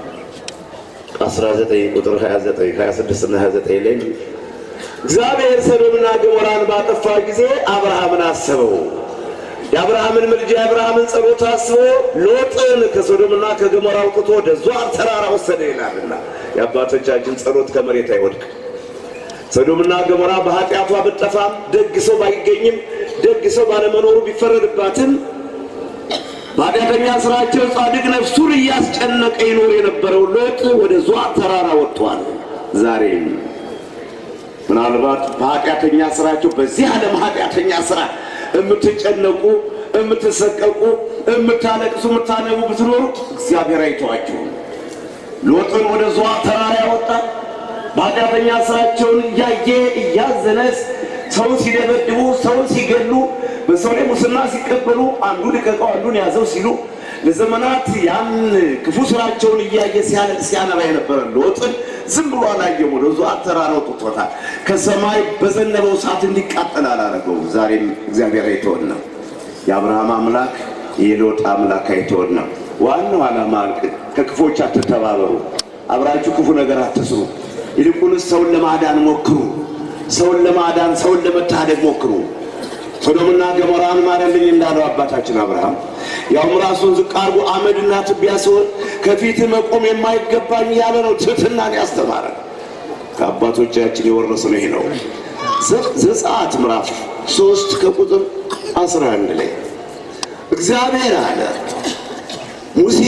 19 ቁጥር 29 26 እና 29 ላይ እግዚአብሔር ሰዶምና ገሞራን ባጠፋ ጊዜ አብርሃምን አሰበው። የአብርሃምን ምልጃ የአብርሃምን ጸሎት አስቦ ሎጥን ከሶዶምና ከገሞራ አውጥቶ ወደ ዟር ተራራ ወሰደ ይላልና የአባቶቻችን ጸሎት ከመሬት አይወድቅም። ሰዶምና ገሞራ በኃጢአቷ ብጠፋም ደግ ሰው ባይገኝም ደግ ሰው ባለመኖሩ ቢፈረድባትም በኃጢአተኛ ስራቸው ጻድቅ ነፍሱን እያስጨነቀ ይኖር የነበረው ሎጥ ወደ ዟር ተራራ ወጥቷል። ዛሬም ምናልባት በኃጢአተኛ ስራቸው በዚህ ዓለም ኃጢአተኛ ስራ የምትጨነቁ የምትሰቀቁ የምታለቅሱ የምታነቡ ብትኖሩ እግዚአብሔር አይተዋችሁም። ሎጥን ወደ ዟር ተራራ ያወጣ በኃጢአተኛ ስራቸውን እያየ እያዘነ ሰውን ሲደበድቡ ሰውን ሲገሉ በሰው ላይ ሙስና ሲቀበሉ አንዱ ልቀቀው አንዱን ያዘው ሲሉ ለዘመናት ያን ክፉ ስራቸውን እያየ ሲያለቅ ሲያነባ የነበረ ሎጥን ዝም ብሎ አላየም። ወደ ዟር ተራራ አውጥቶታል። ከሰማይ በዘነበው እሳት እንዲቃጠል አላረገውም። ዛሬም እግዚአብሔር አይተወን ነው። የአብርሃም አምላክ የሎጥ አምላክ አይተወን ነው። ዋናው ዓላማ ከክፎች አትተባበሩ፣ አብራችሁ ክፉ ነገር አትስሩ። ይልቁንስ ሰውን ለማዳን ሞክሩ። ሰውን ለማዳን ሰውን ለመታደግ ሞክሩ። ሶዶምና ገሞራን ማረልኝ እንዳለው አባታችን አብርሃም ያውም ራሱን ዝቅ አድርጎ አመድና ትቢያ ሲሆን ከፊት መቆም የማይገባኝ ያለ ነው። ትሕትናን ያስተማረ ከአባቶቻችን የወረስነው ይሄ ነው። ዘጸአት ምዕራፍ ሶስት ከቁጥር አስራ አንድ ላይ እግዚአብሔር አለ ሙሴ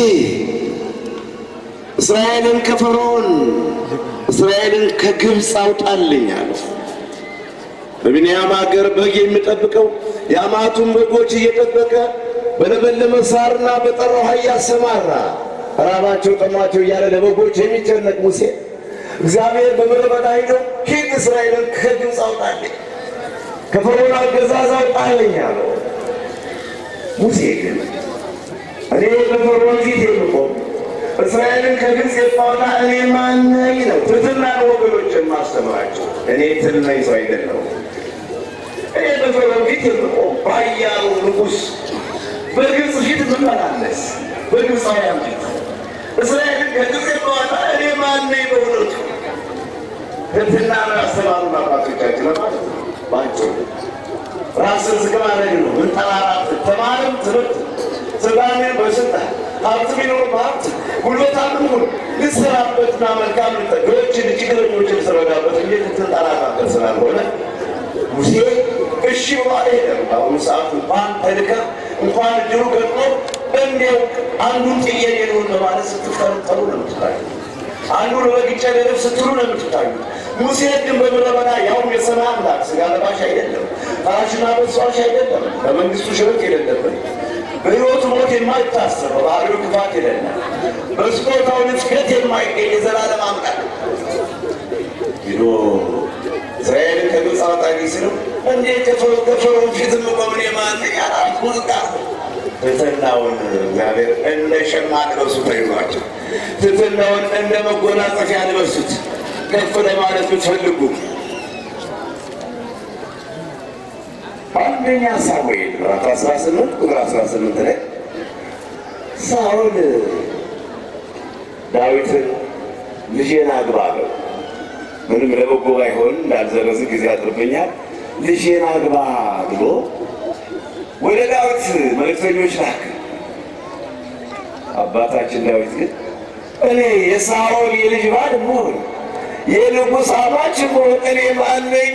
እስራኤልን ከፈርዖን እስራኤልን ከግብፅ አውጣልኝ አለ። በቢንያም ሀገር በግ የሚጠብቀው የአማቱን በጎች እየጠበቀ በለመለመ ሳርና በጠራ ውኃ እያሰማራ ራባቸው ጠማቸው እያለ ለበጎች የሚጨነቅ ሙሴ እግዚአብሔር በምድረ በዳ ሄደው ሂድ እስራኤልን ከግብፅ አውጣልኝ ከፈርዖን አገዛዝ አውጣልኝ አለው። ሙሴ ግን እኔ በፈርዖን ፊት የምቆም እስራኤልን ከግብፅ የማውጣ እኔ ማን ነኝ ነው። ትሕትናን ወገኖች የማስተምራቸው እኔ ትል ነኝ ሰው አይደለሁም። እኔ በፈርዖን ፊት የምቆም ባያሉ ንጉሥ በግብፅ ፊት የምመላለስ በግብፃውያን ፊት እስራኤልን ከግብፅ የማውጣ እኔ ማን ነኝ? በእውነቱ ትሕትና ነው ያስተማሩን አባቶቻችን ለማለት ነው። ባጭሩ ራስን ዝቅ ማድረግ ነው። ምንጠራራት ተማርም ትምህርት ስልጣኔን በስልጣን ሀብት ቢኖር በሀብት ጉልበታምን ሁን ልሰራበትና መልካም ልጠገዎችን ችግረኞችን ልስረዳበት እንዴት ትንጠራራበት ስላልሆነ ሙሴ እሺ ብሎ አልሄደም። በአሁኑ ሰዓት እንኳን ተልከ እንኳን እድሉ ገጥሞ እንዲያው አንዱን ጥዬ ሌሎን በማለት ስትፈረጠሩ ነው የምትታዩ። አንዱን በግጨ ገደብ ስትሉ ነው የምትታዩ። ሙሴ ግን በምድረ በዳ ያውም የሰማይ አምላክ ስጋ ለባሽ አይደለም፣ ፈራሽና በሷሽ አይደለም፣ በመንግስቱ ሽበት የሌለበት በሕይወቱ ሞት የማይታሰብ በባህሪው ክፋት የሌለ በስጦታው ንፍቀት የማይገኝ የዘላለም አምላክ ሂዶ እስራኤልን ከግብፅ አውጣኝ ሲለው እንዴት ከፈርዖን ፊት የምቆምን የማን ያላት ሙዚቃ ትሕትናውን እግዚአብሔር እንደ ሸማ ልበሱት አይዟቸው። ትሕትናውን እንደ መጎናጸፊያ ልበሱት። ከፍ ለማለት ብትፈልጉ አንደኛ ሳሙኤል ምዕራፍ 18 ቁጥር 18 ላይ ሳኦል ዳዊትን ልጄን አግባ አለው። ምንም ለበጎ ባይሆን እንዳልዘረዝ ጊዜ አጥርብኛል። ልጄን አግባ ብሎ ወደ ዳዊት መልእክተኞች ላክ። አባታችን ዳዊት ግን እኔ የሳኦል የልጅ ባል መሆን የንጉሥ አማች መሆን እኔ ማን ነኝ?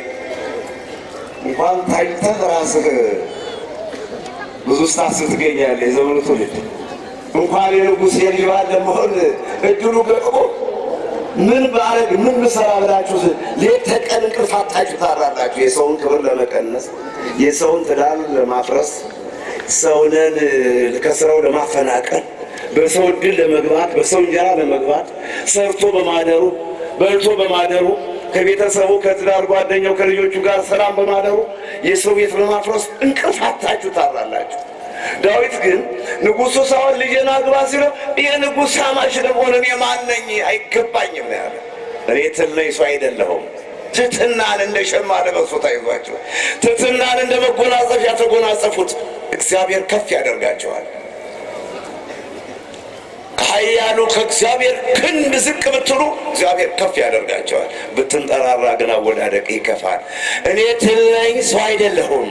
እንኳን ታጭተህ ራስህ ብዙ ስታስብ ትገኛለህ። የዘመኑ ትውልድ እንኳን የንጉሥ የልጅ ባል ለመሆን እድሉ ገጥሞ ምን ባረግ ምን ብሰራ ብላችሁ ሌት ተቀን እንቅልፍ አጥታችሁ ታራላችሁ። የሰውን ክብር ለመቀነስ፣ የሰውን ትዳር ለማፍረስ፣ ሰውንን ከስራው ለማፈናቀል፣ በሰው እድል ለመግባት፣ በሰው እንጀራ ለመግባት፣ ሰርቶ በማደሩ በልቶ በማደሩ ከቤተሰቡ ከትዳር ጓደኛው ከልጆቹ ጋር ሰላም በማደሩ የሰው ቤት በማፍረስ እንቅልፍ አጥታችሁ ታራላችሁ። ዳዊት ግን ንጉሡ ሳኦል ልጄን አግባ ሲለው የንጉሥ አማች ለመሆን እኔ ማን ነኝ? አይገባኝም ነው ያለ። እኔ ትል ነኝ ሰው አይደለሁም። ትሕትናን እንደ ሸማ ለበሱት፣ አይዟቸው። ትሕትናን እንደ መጎናጸፊያ ተጎናጸፉት፣ እግዚአብሔር ከፍ ያደርጋቸዋል። ከኃያሉ ከእግዚአብሔር ክንድ ዝቅ ብትሉ እግዚአብሔር ከፍ ያደርጋቸዋል። ብትንጠራራ ግን አወዳደቅ ይከፋል። እኔ ትል ነኝ፣ ሰው አይደለሁም።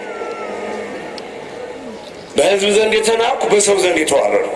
በሕዝብ ዘንድ የተናቅሁ በሰው ዘንድ የተዋረድኩ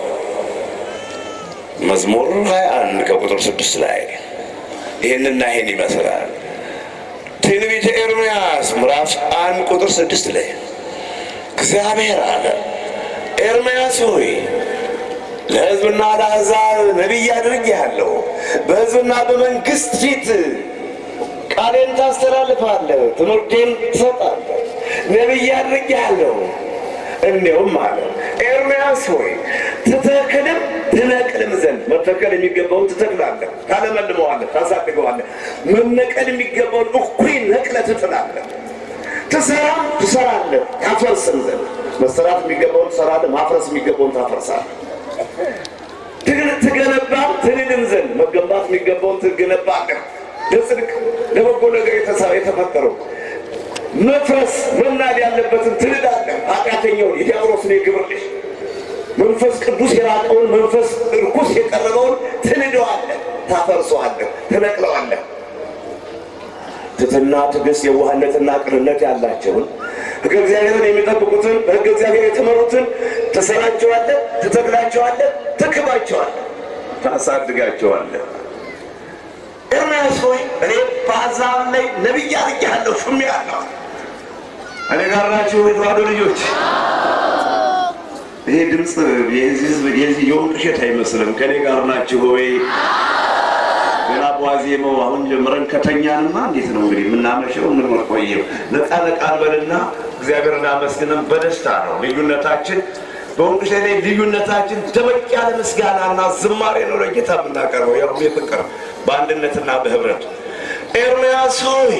መዝሙር 21 ከቁጥር ስድስት ላይ ይህንና ይህን ይመስላል። ትንቢተ ኤርምያስ ምዕራፍ አንድ ቁጥር ስድስት ላይ እግዚአብሔር አለ ኤርምያስ ሆይ ለሕዝብና ለአሕዛብ ነቢይ አድርጌሃለሁ። በሕዝብና በመንግሥት ፊት ቃሌን ታስተላልፋለህ፣ ትምህርቴን ትሰጣለህ። ነቢይ አድርጌሃለሁ። እንዲሁም አለ ኤርምያስ ሆይ ትተክልም ትነቅልም ዘንድ መተከል የሚገባውን ትተክላለህ፣ ታለመልመዋለህ፣ ታሳድገዋለህ። መነቀል የሚገባውን እኩይ ነቅለህ ትጥላለህ። ትሰራም ትሰራለህ፣ ታፈርስም ዘንድ መሰራት የሚገባውን ትሰራለህ፣ ማፍረስ የሚገባውን ታፈርሳለህ። ትግል- ትገነባም ትንድም ዘንድ መገንባት የሚገባውን ትገነባለህ። ለጽድቅ ለበጎ ነገር የተሳ- የተፈጠረው መፍረስ መናድ ያለበትን ትንዳለህ። ኃጢአተኛውን የዲያብሎስን የግብር ልጅ መንፈስ ቅዱስ የራቀውን መንፈስ እርኩስ የቀረበውን ትንደዋለህ፣ ታፈርሰዋለህ፣ ትነቅለዋለህ። ትትና ትዕግስት፣ የዋህነትና ቅንነት ያላቸውን ሕገ እግዚአብሔርን የሚጠብቁትን በሕገ እግዚአብሔር የተመሩትን ትሰራቸዋለህ፣ ትተክላቸዋለህ፣ ትክባቸዋለህ፣ ታሳድጋቸዋለህ። ኤርምያስ ሆይ እኔ በአሕዛብ ላይ ነቢይ አድርጌሃለሁ፣ ሹሜሃለሁ። እኔ ጋር ናችሁ የተዋሕዶ ልጆች? ይሄ ድምፅ የዚህ ህዝብ የዚህ የወንቅ እሸት አይመስልም። ከኔ ጋር ናችሁ ወይ? ገና በዋዜማው አሁን ጀምረን ከተኛንማ እንዴት ነው እንግዲህ የምናመሸው የምንቆየው? ነቃ ነቃ እንበልና እግዚአብሔር እናመስግንም በደስታ ነው። ልዩነታችን በወንቅ እሸት ላይ ልዩነታችን ደመቅ ያለ ምስጋናና ዝማሬ ነው ለጌታ የምናቀርበው። ያው የፍቅር በአንድነትና በህብረት ኤርምያስ ሆይ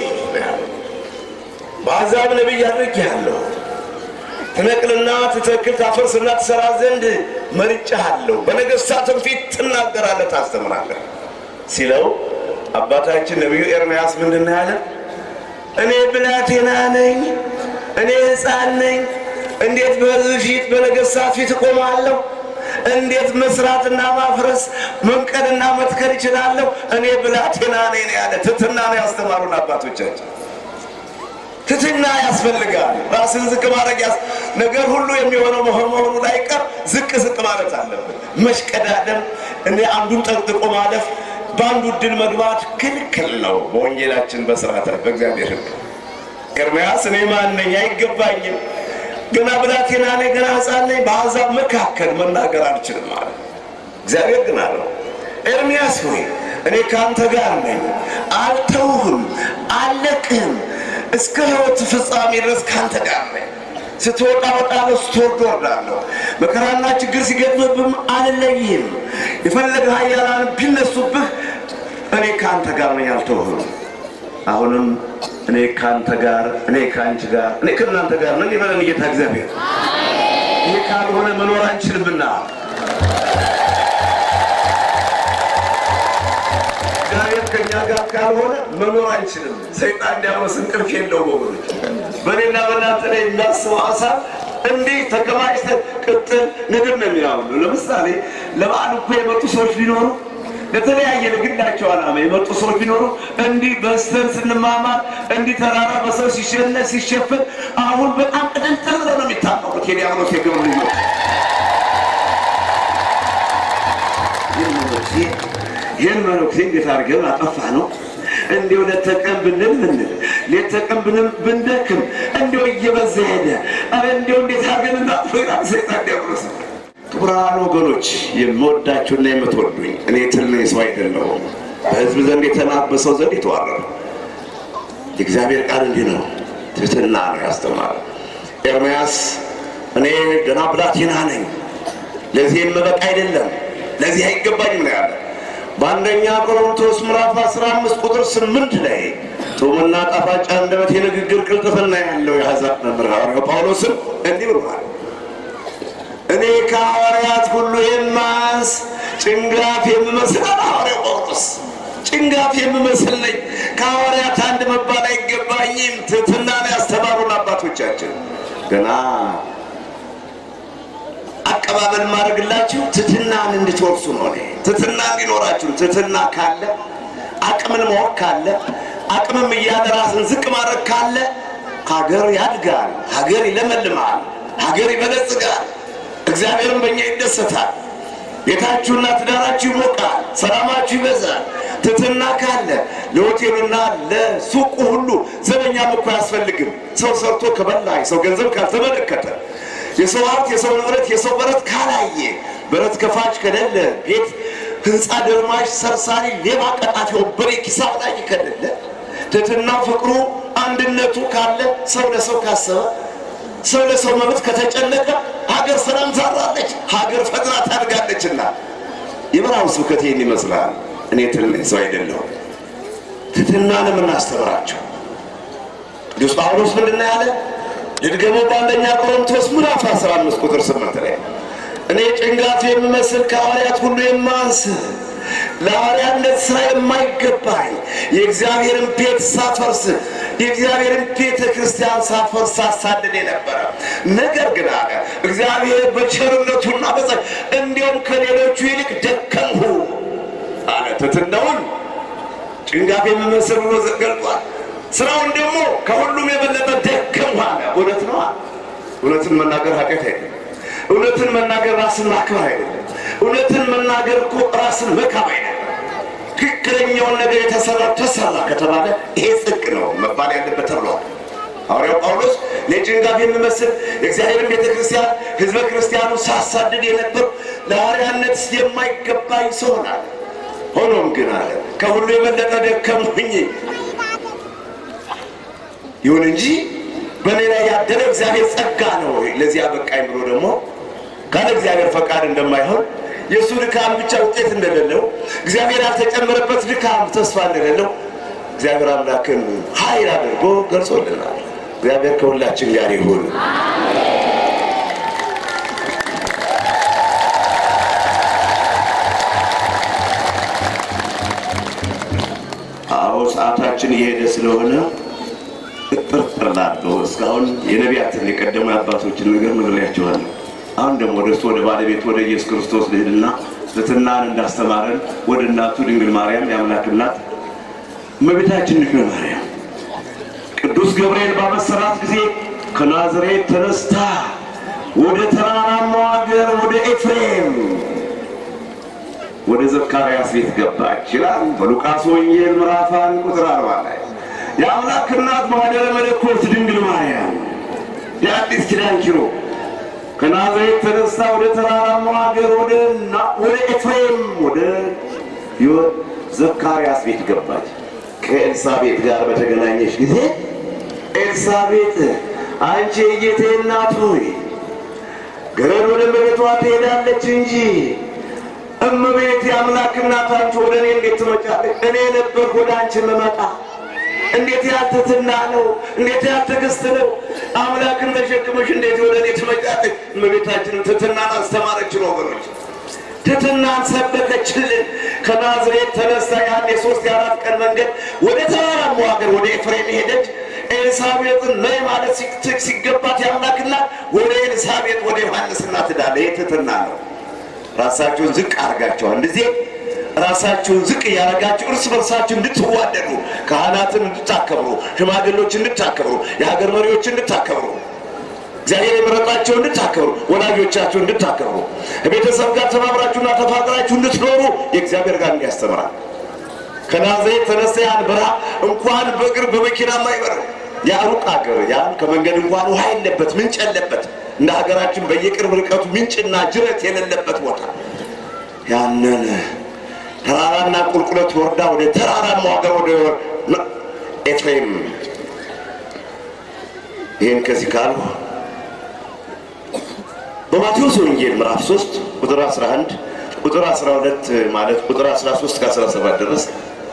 በአሕዛብ ነቢይ አድርጌሃለሁ ትነቅልና ትተክል ታፈርስና ትሰራ ዘንድ መርጬሃለሁ፣ በነገሥታትም ፊት ትናገራለህ፣ ታስተምራለህ ሲለው አባታችን ነቢዩ ኤርምያስ ምንድን ነው ያለ? እኔ ብላቴና ነኝ፣ እኔ ሕፃን ነኝ። እንዴት በሕዝብ ፊት በነገሥታት ፊት እቆማለሁ? እንዴት መስራትና ማፍረስ መንቀልና መትከል እችላለሁ? እኔ ብላቴና ነኝ ነው ያለ። ትሕትና ነው ያስተማሩን አባቶቻችን። ትሕትና ያስፈልጋል። ራስን ዝቅ ማድረግ ያስ ነገር ሁሉ የሚሆነው መሆን መሆኑ ላይ ቀር ዝቅ ዝቅ ማለት አለብን። መሽቀዳደም እኔ አንዱን ጠንቅቆ ማለፍ በአንዱ ድል መግባት ክልክል ነው። በወንጌላችን በስርዓተ በእግዚአብሔር ሕግ ኤርምያስ እኔ ማን ነኝ? አይገባኝም። ገና ብላቴና ነኝ፣ ገና ሕፃን ነኝ። በአሕዛብ መካከል መናገር አልችልም ማለት እግዚአብሔር ግን አለው ኤርምያስ ሆይ እኔ ከአንተ ጋር ነኝ፣ አልተውህም፣ አልለቅህም እስከ ሕይወት ፍጻሜ ድረስ ከአንተ ጋር ነኝ። ስትወጣ እወጣለሁ፣ ስትወርድ እወርዳለሁ። መከራና ችግር ሲገጥምብህም አልለይህም። የፈለገ ኃያላን ቢነሱብህ እኔ ከአንተ ጋር ነኝ፣ አልተውህም። አሁንም እኔ ከአንተ ጋር እኔ ከአንቺ ጋር እኔ ከእናንተ ጋር ነኝ ይበለን ጌታ እግዚአብሔር። ይህ ካልሆነ መኖር አንችልምና እግዚአብሔር ከኛ ጋር ካልሆነ መኖር አንችልም። ሰይጣን ዲያብሎስ እንቅልፍ የለው ወገኖች። በእኔና በእናንተ ላይ የሚያስበው ሀሳብ እንዲህ ተከማችተን ቅጥል ንግድ ነው የሚያውሉ። ለምሳሌ ለበዓል እኮ የመጡ ሰዎች ቢኖሩ ለተለያየ ለግላቸው ዓላማ የመጡ ሰዎች ቢኖሩ እንዲህ በስተን ስንማማር እንዲህ ተራራ በሰው ሲሸነ ሲሸፈን አሁን በጣም ቅድንጥል ብለው ነው የሚታቀሙት የዲያብሎስ የግብር ልጆች ይህን መነኩሴ ይህን መነኩሴ እንዴት አድርገን አጠፋ ነው እንዲሁ ሌት ተቀን ብንል ብንል ሌት ተቀን ብንል ብንደክም እንዲሁ እየበዛ ሄደ። አረ እንዲሁ እንዴት አድርገን እናጥፎ ይላል ሰይጣን ዲያብሎስ። ክቡራን ወገኖች የምወዳችሁና የምትወዱኝ እኔ ትል ነኝ፣ ሰው አይደለሁም። በሕዝብ ዘንድ የተናቅ በሰው ዘንድ የተዋረዱ የእግዚአብሔር ቃል እንዲህ ነው፣ ትሕትና ነው ያስተማረ ኤርምያስ እኔ ገና ብላቴና ነኝ፣ ለዚህ የምበቃ አይደለም፣ ለዚህ አይገባኝም ነው ያለ። በአንደኛ ቆሮንቶስ ምዕራፍ 15 ቁጥር 8 ላይ ጡምና ጣፋጭ አንደበት የንግግር ቅልጥፍና ያለው የአሕዛብ መምህር ሐዋርያው ጳውሎስም እንዲህ ብሏል። እኔ ከሐዋርያት ሁሉ የማንስ ጭንጋፍ የምመስል አለ ሐዋርያው ጳውሎስ። ጭንጋፍ የምመስል ነኝ። ከሐዋርያት አንድ መባል አይገባኝም። ትሕትናን ያስተማሩን አባቶቻችን ገና አቀባበል ማድረግላችሁ ትትናን እንድትወርሱ ነው። እኔ ትትና እንዲኖራችሁ ትትና ካለ አቅምን ማወቅ ካለ አቅምም እያለ ራስን ዝቅ ማድረግ ካለ ሀገር ያድጋል፣ ሀገር ይለመልማል፣ ሀገር ይበለጽጋል፣ እግዚአብሔርም በእኛ ይደሰታል። ቤታችሁና ትዳራችሁ ይሞቃል፣ ሰላማችሁ ይበዛል። ትትና ካለ ለሆቴሉና ለሱቁ ሁሉ ዘበኛም እኮ አያስፈልግም። ሰው ሰርቶ ከበላ የሰው ገንዘብ ካልተመለከተ የሰው ሀብት፣ የሰው ንብረት፣ የሰው በረት ካላየ በረት ከፋች ከሌለ ቤት ህንፃ ደርማሽ፣ ሰርሳሪ፣ ሌባ፣ ቀጣፊ፣ ወንበዴ ኪሳብ ላይ ከሌለ ትትና ፍቅሩ አንድነቱ ካለ ሰው ለሰው ካሰበ ሰው ለሰው መብት ከተጨነቀ ሀገር ሰላም ታራለች፣ ሀገር ፈጥና ታድጋለችና የበረሃው ስብከት ይህን ይመስላል። እኔ ትልቅ ሰው አይደለሁም። ትትናን የምናስተምራቸው ቅዱስ ጳውሎስ ምንድን ነው ያለ? ልድገመው በአንደኛ ቆሮንቶስ ምዕራፍ 15 ቁጥር 8 ላይ እኔ ጭንጋፍ የምመስል ከሐዋርያት ሁሉ የማንስ ለሐዋርያነት ስራ የማይገባኝ የእግዚአብሔርን ቤት ሳፈርስ የእግዚአብሔርን ቤተ ክርስቲያን ሳፈርስ ሳሳድድ የነበረ ነገር ግን አለ እግዚአብሔር በቸርነቱና በጸ እንዲሁም ከሌሎቹ ይልቅ ደከምሁ አለ። ትትናውን ጭንጋፍ የምመስል ብሎ ገልጧል። ስራውን ደግሞ ከሁሉም የበለጠ ደከምሁ አለ። እውነት ነው። እውነትን መናገር ኃጢአት አይደለም። እውነትን መናገር ራስን ማክበር አይደለም። እውነትን መናገር እኮ ራስን መካብ አይደለም። ትክክለኛውን ነገር የተሰራ ተሰራ ከተባለ ይሄ ጽድቅ ነው መባል ያለበት ተብሏል። ሐዋርያው ጳውሎስ ለጭንጋፍ የምመስል የእግዚአብሔርን ቤተ ክርስቲያን ሕዝበ ክርስቲያኑ ሳሳድድ የነበር ለሐዋርያነት የማይገባኝ ሰው ሆናል። ሆኖም ግን አለ ከሁሉ የበለጠ ደከምሁኝ። ይሁን እንጂ በእኔ ላይ ያደረ እግዚአብሔር ጸጋ ነው ለዚያ በቃኝ ብሎ ደግሞ ካለ እግዚአብሔር ፈቃድ እንደማይሆን የእሱ ድካም ብቻ ውጤት እንደሌለው እግዚአብሔር ያልተጨመረበት ድካም ተስፋ እንደሌለው እግዚአብሔር አምላክን ኃይል አድርጎ ገልጾልናል። እግዚአብሔር ከሁላችን ጋር ይሁን። አዎ ሰዓታችን እየሄደ ስለሆነ እጥርጥር ላለው እስካሁን የነቢያትን የቀደሙ አባቶችን ነገር ነግሬያቸዋለሁ። አሁን ደግሞ ወደ እሱ ወደ ባለቤት ወደ ኢየሱስ ክርስቶስ ልሂድና ትሕትናን እንዳስተማረን ወደ እናቱ ድንግል ማርያም የአምላክ እናት እመቤታችን ድንግል ማርያም ቅዱስ ገብርኤል ባበሰራት ጊዜ ከናዝሬት ተነስታ ወደ ተራራማው ሀገር ወደ ኤፍሬም ወደ ዘካርያስ ቤት ገባች ይላል በሉቃስ ወንጌል ምዕራፍ አንድ ቁጥር አርባ ላይ የአምላክ እናት ማኅደረ መለኮት ድንግል ማርያም የአዲስ ኪዳን ኪሮ ከናዝሬት ተነስታ ወደ ተራራማው ሀገር ወደ ና- ወደ ኤፍሬም ወደ ዮ- ዘካርያስ ቤት ገባች። ከኤልሳቤጥ ጋር በተገናኘች ጊዜ ኤልሳቤጥ አንቺ የጌቴ እናት ሆይ ገረድ ወደ እመቤቷ ትሄዳለች እንጂ እመቤት የአምላክ እናት አንቺ ወደ እኔ እንዴት ትመጫለች? እኔ ነበር ወደ አንቺ የምመጣ እንዴት ያለ ትሕትና ነው! እንዴት ያለ ትዕግስት ነው! አምላክን ተሸክመሽ እንዴት ወደ እኔ ትመጫለች? እመቤታችንን ትሕትናን አስተማረችን ወገኖች፣ ትሕትናን ሰበከችልን። ከናዝሬት ተነስታ ያን የሶስት የአራት ቀን መንገድ ወደ ተራራማው ሀገር ወደ ኤፍሬም ሄደች። ኤልሳቤጥን ነይ ማለት ሲ- ሲገባት የአምላክና ወደ ኤልሳቤጥ ወደ ዮሐንስ እናት ዳለ። ይህ ትሕትና ነው። ራሳችሁን ዝቅ አድርጋችኋል። እንደዚህ ራሳችሁን ዝቅ እያደረጋችሁ እርስ በርሳችሁ እንድትዋደዱ፣ ካህናትን እንድታከብሩ፣ ሽማግሌዎች እንድታከብሩ፣ የሀገር መሪዎች እንድታከብሩ፣ እግዚአብሔር የመረጣቸው እንድታከብሩ፣ ወላጆቻችሁ እንድታከብሩ፣ ከቤተሰብ ጋር ተባብራችሁና ተፋቅራችሁ እንድትኖሩ የእግዚአብሔር ጋር እንዲያስተምራል። ከናዝሬት ተነስተ ያን በረሃ እንኳን በእግር በመኪና ማይበረው ያ ሩቅ ሀገር ያን ከመንገድ እንኳን ውሃ የለበት ምንጭ የለበት እንደ ሀገራችን በየቅርብ ርቀቱ ምንጭና ጅረት የሌለበት ቦታ ያንን ተራራና ቁልቁለት ወርዳ ወደ ተራራማው ሀገር ወደ ኤፍሬም ይህን ከዚህ ካሉ በማቴዎስ ወንጌል ምዕራፍ 3 ቁጥር 11 ቁጥር 12 ማለት ቁጥር 13 እስከ 17 ድረስ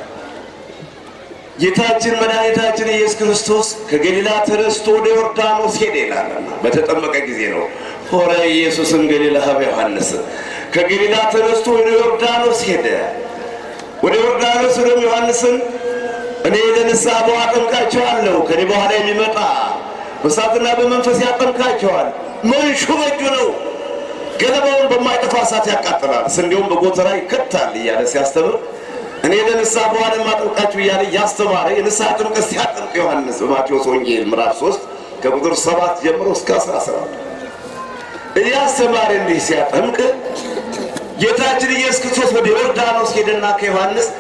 ጌታችን መድኃኒታችን ኢየሱስ ክርስቶስ ከገሊላ ተነስቶ ወደ ዮርዳኖስ ሄደ ይላልና በተጠመቀ ጊዜ ነው። ሆረ ኢየሱስም ገሊላ ሀበ ዮሐንስ ከገሊላ ተነስቶ ወደ ዮርዳኖስ ሄደ። ወደ ዮርዳኖስ ወደም ዮሐንስን እኔ ለንስሐ በውኃ አጠምቃቸዋለሁ፣ ከኔ በኋላ የሚመጣ በእሳትና በመንፈስ ያጠምቃቸዋል፣ መንሹ በእጁ ነው፣ ገለባውን በማይጠፋ እሳት ያቃጥላል፣ ስንዴውን በጎተራ ይከታል እያለ ሲያስተምር እኔ ለንስሐ በኋላ ማጠምቃችሁ እያለ እያስተማረ የንስሐ ጥምቀት ሲያጠምቅ ዮሐንስ በማቴዎስ ወንጌል ምዕራፍ 3 ከቁጥር 7 ጀምሮ እስከ 17 እያስተማረ እንዲህ ሲያጠምቅ ጌታችን ኢየሱስ ክርስቶስ ወደ ዮርዳኖስ ሄደና ከዮሐንስ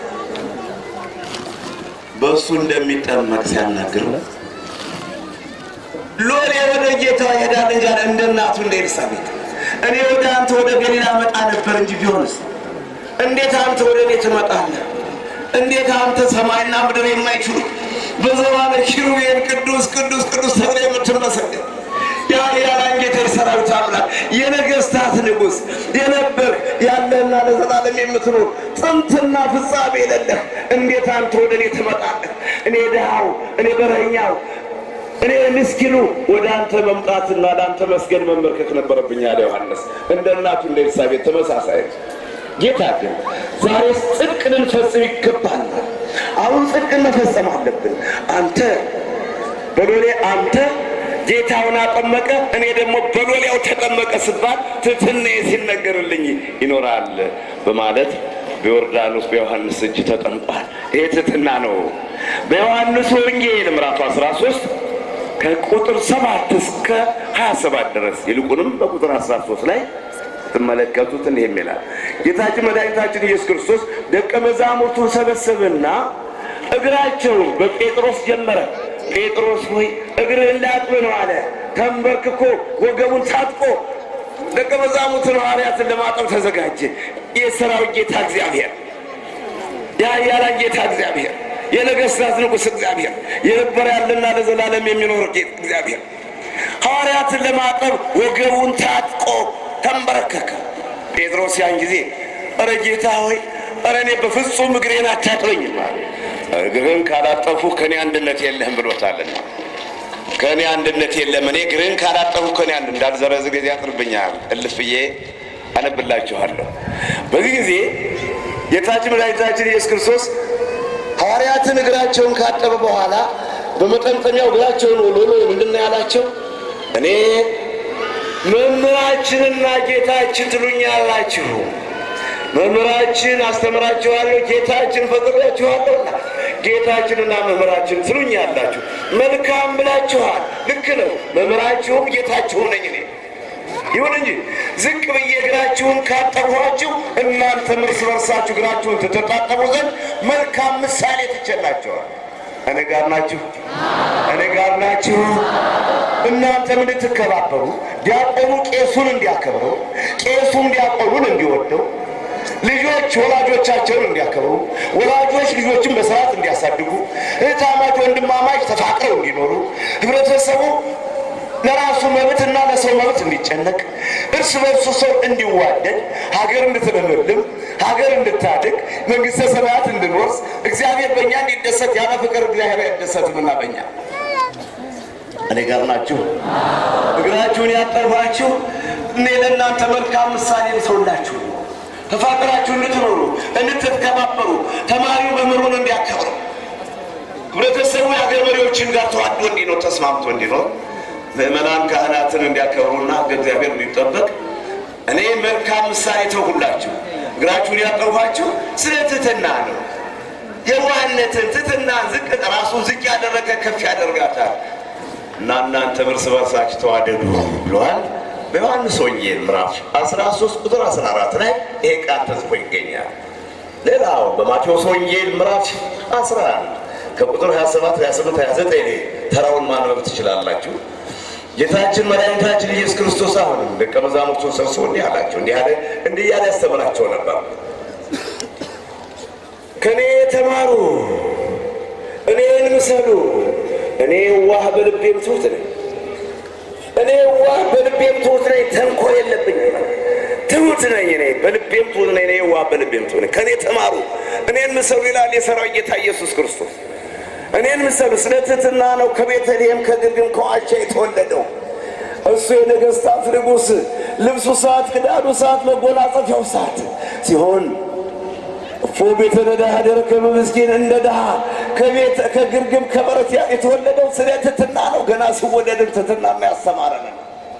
በእሱ እንደሚጠመቅ ሲያናግረው ሎሌ ወደ ጌታ ይሄዳል እንጂ አለ እንደ እናቱ እንደ ኤልሳቤጥ እኔ ወደ አንተ ወደ ገሊላ መጣ ነበር እንጂ ቢሆንስ እንዴት አንተ ወደ እኔ ትመጣለህ? እንዴት አንተ ሰማይና ምድር የማይችሉ በዘባነ ኪሩቤል ቅዱስ ቅዱስ ቅዱስ ተብለ የምትመሰገን ያ ያላን ጌታ የሰራዊት አምላክ የነገስታት ንጉሥ የነበር ያለና ለዘላለም የምትኖር ጥንትና ፍጻሜ የሌለህ እንዴት አንተ ወደ እኔ ትመጣለህ? እኔ ድሃው፣ እኔ በረኛው፣ እኔ ምስኪኑ ወደ አንተ መምጣትና ለአንተ መስገድ መንበርከክ ነበረብኝ አለ ዮሐንስ። እንደ እናቱ እንደ ኤልሳቤጥ ተመሳሳይ ጌታ ግን ዛሬስ ጽድቅ ልንፈጽም ይገባናል። አሁን ጽድቅ መፈጸም አለብን። አንተ በሎሌ አንተ ጌታውን አጠመቀ፣ እኔ ደግሞ በሎሌው ተጠመቀ ስባል ትሕትናዬ ሲነገርልኝ ይኖራል በማለት በዮርዳኖስ በዮሐንስ እጅ ተጠምቋል። ይሄ ትሕትና ነው። በዮሐንስ ወንጌል ምዕራፍ 13 ከቁጥር 7 እስከ 27 ድረስ ይልቁንም በቁጥር 13 ላይ ስትመለከቱት እንዲህ የሚላል ጌታችን መድኃኒታችን ኢየሱስ ክርስቶስ ደቀ መዛሙርቱን ሰበሰበና እግራቸውን በጴጥሮስ ጀመረ። ጴጥሮስ ሆይ እግርህን ላጥብ ነው አለ። ተንበርክኮ ወገቡን ታጥቆ ደቀ መዛሙርቱን ሐዋርያትን ለማጠብ ተዘጋጀ። የሰራዊት ጌታ እግዚአብሔር፣ የኃያላን ጌታ እግዚአብሔር፣ የነገሥታት ንጉሥ እግዚአብሔር፣ የነበረ ያለና ለዘላለም የሚኖር ጌታ እግዚአብሔር ሐዋርያትን ለማጠብ ወገቡን ታጥቆ ተንበረከከ። ጴጥሮስ ያን ጊዜ እረ ጌታ ሆይ እረ እኔ በፍጹም እግሬን አታጥበኝም አለ። እግርህን ካላጠፉ ከእኔ አንድነት የለህም ብሎታልና ከእኔ አንድነት የለም። እኔ እግርህን ካላጠፉ ከእኔ አንድ እንዳልዘረዝ ጊዜ ያጥርብኛል። እልፍ ብዬ አነብላችኋለሁ። በዚህ ጊዜ ጌታችን መድኃኒታችን ኢየሱስ ክርስቶስ ሐዋርያትን እግራቸውን ካጠበ በኋላ በመጠምጠሚያው እግራቸውን ወሎሎ ምንድን ነው ያላቸው? እኔ መምህራችንና ጌታችን ትሉኛላችሁ። መምህራችን አስተምራችኋለሁ፣ ጌታችን ፈጥሬያችኋለሁና ጌታችንና መምህራችን ትሉኛላችሁ። መልካም ብላችኋል። ልክ ነው። መምህራችሁም ጌታችሁም ነኝ እኔ። ይሁን እንጂ ዝቅ ብዬ እግራችሁን ካጠብኋችሁ እናንተም እርስ በርሳችሁ እግራችሁን ትተጣጠቡ ዘንድ መልካም ምሳሌ ትቸላችኋል። እኔ ጋር ናችሁ፣ እኔ ጋር ናችሁ። እናንተም እንድትከባበሩ ዲያቆኑ ቄሱን እንዲያከብረው፣ ቄሱም ዲያቆኑን እንዲወደው፣ ልጆች ወላጆቻቸውን እንዲያከብሩ፣ ወላጆች ልጆችን በስርዓት እንዲያሳድጉ፣ እህታማች ወንድማማች ተፋቅረው እንዲኖሩ፣ ህብረተሰቡ ለራሱ መብትና ለሰው መብት እንዲጨነቅ፣ እርስ በርሱ ሰው እንዲዋደድ፣ ሀገር እንድትለመልም፣ ሀገር እንድታድግ፣ መንግስተ ሰማያት እንድንወርስ፣ እግዚአብሔር በእኛ እንዲደሰት ያለ ፍቅር እግዚአብሔር አይደሰትምና በእኛ እኔ ጋር ናችሁ። እግራችሁን ያጠርባችሁ እኔ ለእናንተ መልካም ምሳሌ ሰውላችሁ ተፋቅራችሁ እንድትኖሩ እንድትከባበሩ፣ ተማሪው መምህሩን እንዲያከብረው፣ ህብረተሰቡ የሀገር መሪዎችን ጋር ተዋዶ እንዲኖር ተስማምቶ እንዲኖር ምእመናን ካህናትን እንዲያከብሩና እግዚአብሔር እንዲጠበቅ እኔ መልካም ምሳሌ ተውሁላችሁ። እግራችሁን ያጠርኋችሁ ስለ ትሕትና ነው። የዋህነትን ትሕትናን ዝቅ ራሱን ዝቅ ያደረገ ከፍ ያደርጋታል እና እናንተ እርስ በርሳችሁ ተዋደዱ ብለዋል። በዮሐንስ ወንጌል ምዕራፍ 13 ቁጥር 14 ላይ ይሄ ቃል ተጽፎ ይገኛል። ሌላው በማቴዎስ ወንጌል ምዕራፍ 11 ከቁጥር 27፣ 28፣ 29 ላይ ተራውን ማንበብ ትችላላችሁ። ጌታችን መድኃኒታችን ኢየሱስ ክርስቶስ አሁንም ደቀ መዛሙርቱን ሰብስቦ እንዲህ አላቸው፣ እንዲህ አለ እንዲህ እያለ ያስተምራቸው ነበር። ከእኔ ተማሩ፣ እኔን ምሰሉ፣ እኔ ዋህ በልቤም ትሑት ነኝ። እኔ ዋህ በልቤም ትሑት ነኝ፣ ተንኮል የለብኝም። ትሑት ነኝ እኔ በልቤም ትሑት ነኝ። እኔ ዋህ በልቤም ትሑት ነኝ። ከእኔ ተማሩ፣ እኔን ምሰሉ ይላል የሠራዊት ጌታ ኢየሱስ ክርስቶስ። እኔን ምሰሉ ስለ ትሕትና ነው ከቤተልሔም ከግርግም ከዋሻ የተወለደው እሱ የነገሥታት ንጉሥ ልብሱ ሰዓት ክዳዱ ሰዓት መጎናጸፊያው ሰዓት ሲሆን እፎ ቤተ ነዳህ ደረከበ ምስኪን እንደ ድሃ ከቤት ከግርግም ከበረት ያ የተወለደው ስለ ትሕትና ነው። ገና ሲወለድም ትሕትና የሚያስተማረን ነው።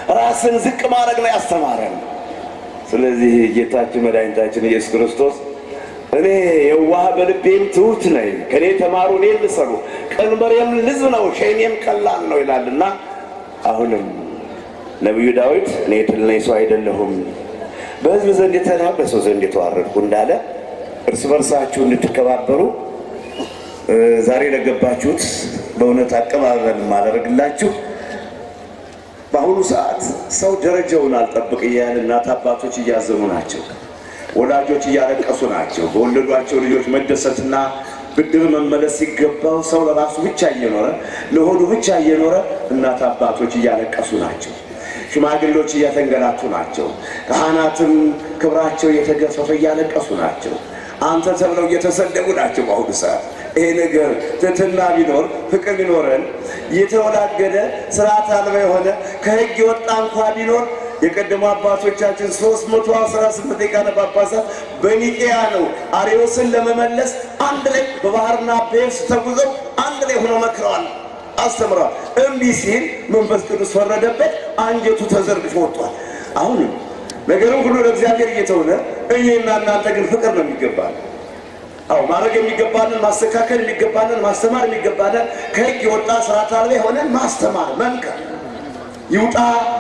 ራስን ዝቅ ማድረግ ነው ያስተማረን። ስለዚህ ጌታችን መድኃኒታችን ኢየሱስ ክርስቶስ እኔ የዋህ በልቤም ትሑት ነኝ፣ ከእኔ ተማሩ እኔን ልሰሩ፣ ቀንበሬም ልዝ ነው፣ ሸክሜም ቀላል ነው ይላልና አሁንም ነቢዩ ዳዊት እኔ ትል ነኝ ሰው አይደለሁም፣ በሕዝብ ዘንድ የተናቅ በሰው ዘንድ የተዋረድኩ እንዳለ እርስ በርሳችሁ እንድትከባበሩ እ ዛሬ ለገባችሁት በእውነት አቀባበል ማደረግላችሁ በአሁኑ ሰዓት ሰው ደረጃውን አልጠብቅ እያለ እናት አባቶች እያዘኑ ናቸው። ወላጆች እያለቀሱ ናቸው። በወለዷቸው ልጆች መደሰትና ብድር መመለስ ሲገባው ሰው ለራሱ ብቻ እየኖረ ለሆዱ ብቻ እየኖረ እናት አባቶች እያለቀሱ ናቸው። ሽማግሌዎች እያተንገላቱ ናቸው። ካህናትም ክብራቸው እየተገፈፈ እያለቀሱ ናቸው። አንተ ተብለው እየተሰደቡ ናቸው። በአሁኑ ሰዓት ይሄ ነገር ትህትና ቢኖር ፍቅር ቢኖረን የተወላገደ ስርዓት አልባ የሆነ ከህግ የወጣ እንኳ ቢኖር የቀደሙ አባቶቻችን 318 ሊቃነ ጳጳሳት በኒቄያ ነው አርዮስን ለመመለስ አንድ ላይ በባህርና በየብስ ተጉዘው አንድ ላይ ሆነው መክረዋል፣ አስተምረዋል። እምቢ ሲል መንፈስ ቅዱስ ፈረደበት፣ አንጀቱ ተዘርግፎ ወጥቷል። አሁንም ነገርም ሁሉ ለእግዚአብሔር እየተሆነ እኔና እናንተ ግን ፍቅር ነው የሚገባል። አዎ ማድረግ የሚገባንን ማስተካከል የሚገባንን ማስተማር የሚገባንን ከህግ የወጣ ስርዓት አልባ የሆነን ማስተማር መምከር ይውጣ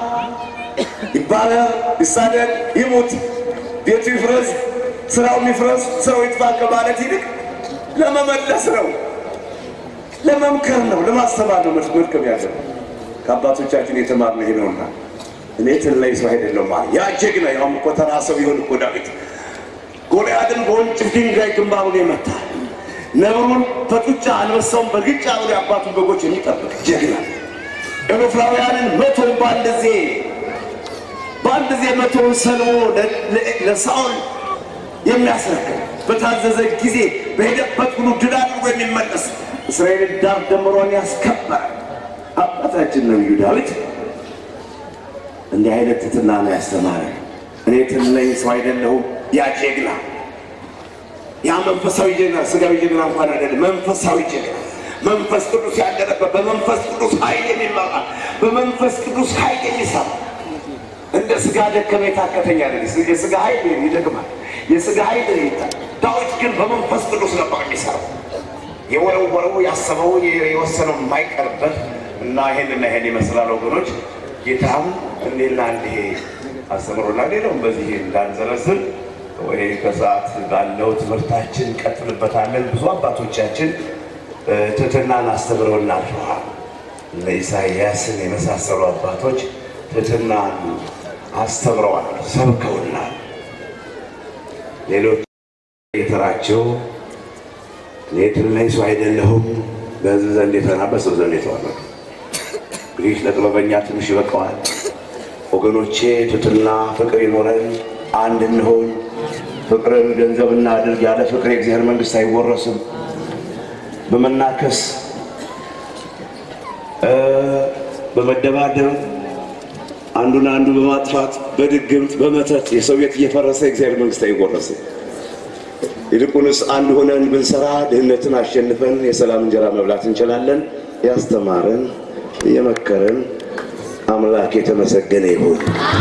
ይባረር፣ ይሳደድ፣ ይሙት፣ ቤቱ ይፍረስ፣ ስራው ይፍረስ፣ ስራው ይጥፋ ከማለት ይልቅ ለመመለስ ነው፣ ለመምከር ነው፣ ለማስተማር ነው መድከም ያለው። ከአባቶቻችን የተማርነው ይሄ ነውና እኔ ትለይ ሰው አይደለም ማለት ያ ጀግና ያውም እኮ ተራ ሰው ቢሆን እኮ ዳዊት ጎልያድን በወንጭፍ ድንጋይ ግንባሩን የመታ ነብሩን በጡጫ አንበሳውን በግጫ ብሎ የአባቱን በጎች የሚጠብቅ ጀግና ኤሎፍራውያንን መቶን በአንድ ጊዜ በአንድ ጊዜ መቶውን ሰልሞ ለሳኦል የሚያስረክብ በታዘዘ ጊዜ በሄደበት ሁሉ ድል አድርጎ የሚመለስ እስራኤልን ዳር ደምሮን ያስከበረ አባታችን ነቢዩ ዳዊት እንዲህ አይነት ትትና ነው ያስተማረ። እኔ ትል ነኝ ሰው አይደለሁም። ያ ጀግና ያ መንፈሳዊ ጀግና ስጋዊ ጀግና እንኳን አይደለም፣ መንፈሳዊ ጀግና መንፈስ ቅዱስ ያደረበት በመንፈስ ቅዱስ ኃይል የሚመራ በመንፈስ ቅዱስ ኃይል የሚሰራ እንደ ስጋ ደከመ የታከተኝ አይደል። የስጋ ኃይል ይደክማል፣ የስጋ ኃይል ይታል። ዳዊት ግን በመንፈስ ቅዱስ ነበር የሚሰራው። የወረወረው ያሰበው የወሰነው የማይቀርበት እና ይሄንና ይሄን ይመስላል ወገኖች። ጌታም እንዴና እንዴ አስተምሮና ሌላውም በዚህ እንዳንዘረዝር ወይ ከሰዓት ባለው ትምህርታችን እንቀጥልበታለን። ብዙ አባቶቻችን ትህትናን አስተምረውና አልፈዋል። እነ ኢሳይያስን የመሳሰሉ አባቶች ትህትናን አስተምረዋል፣ ሰብከውናል። ሌሎች የተራቸው እኔ ትል ነኝ ሰው አይደለሁም፣ በሕዝብ ዘንድ የተናቀ በሰው ዘንድ የተዋረድኩ። እንግዲህ ለጥበበኛ ትንሽ ይበቃዋል። ወገኖቼ ትሕትና ፍቅር ይኖረን፣ አንድ እንሆን። ፍቅርን ገንዘብ እናድርግ። ያለ ፍቅር የእግዚአብሔር መንግሥት አይወረስም። በመናከስ በመደባደብ አንዱን አንዱ በማጥፋት በድግምት በመተት የሰው ቤት እየፈረሰ የእግዚአብሔር መንግሥት አይወረስም። ይልቁንስ አንድ ሆነን ብንሰራ ድህነትን አሸንፈን የሰላም እንጀራ መብላት እንችላለን። ያስተማረን የመከረን አምላክ የተመሰገነ ይሁን።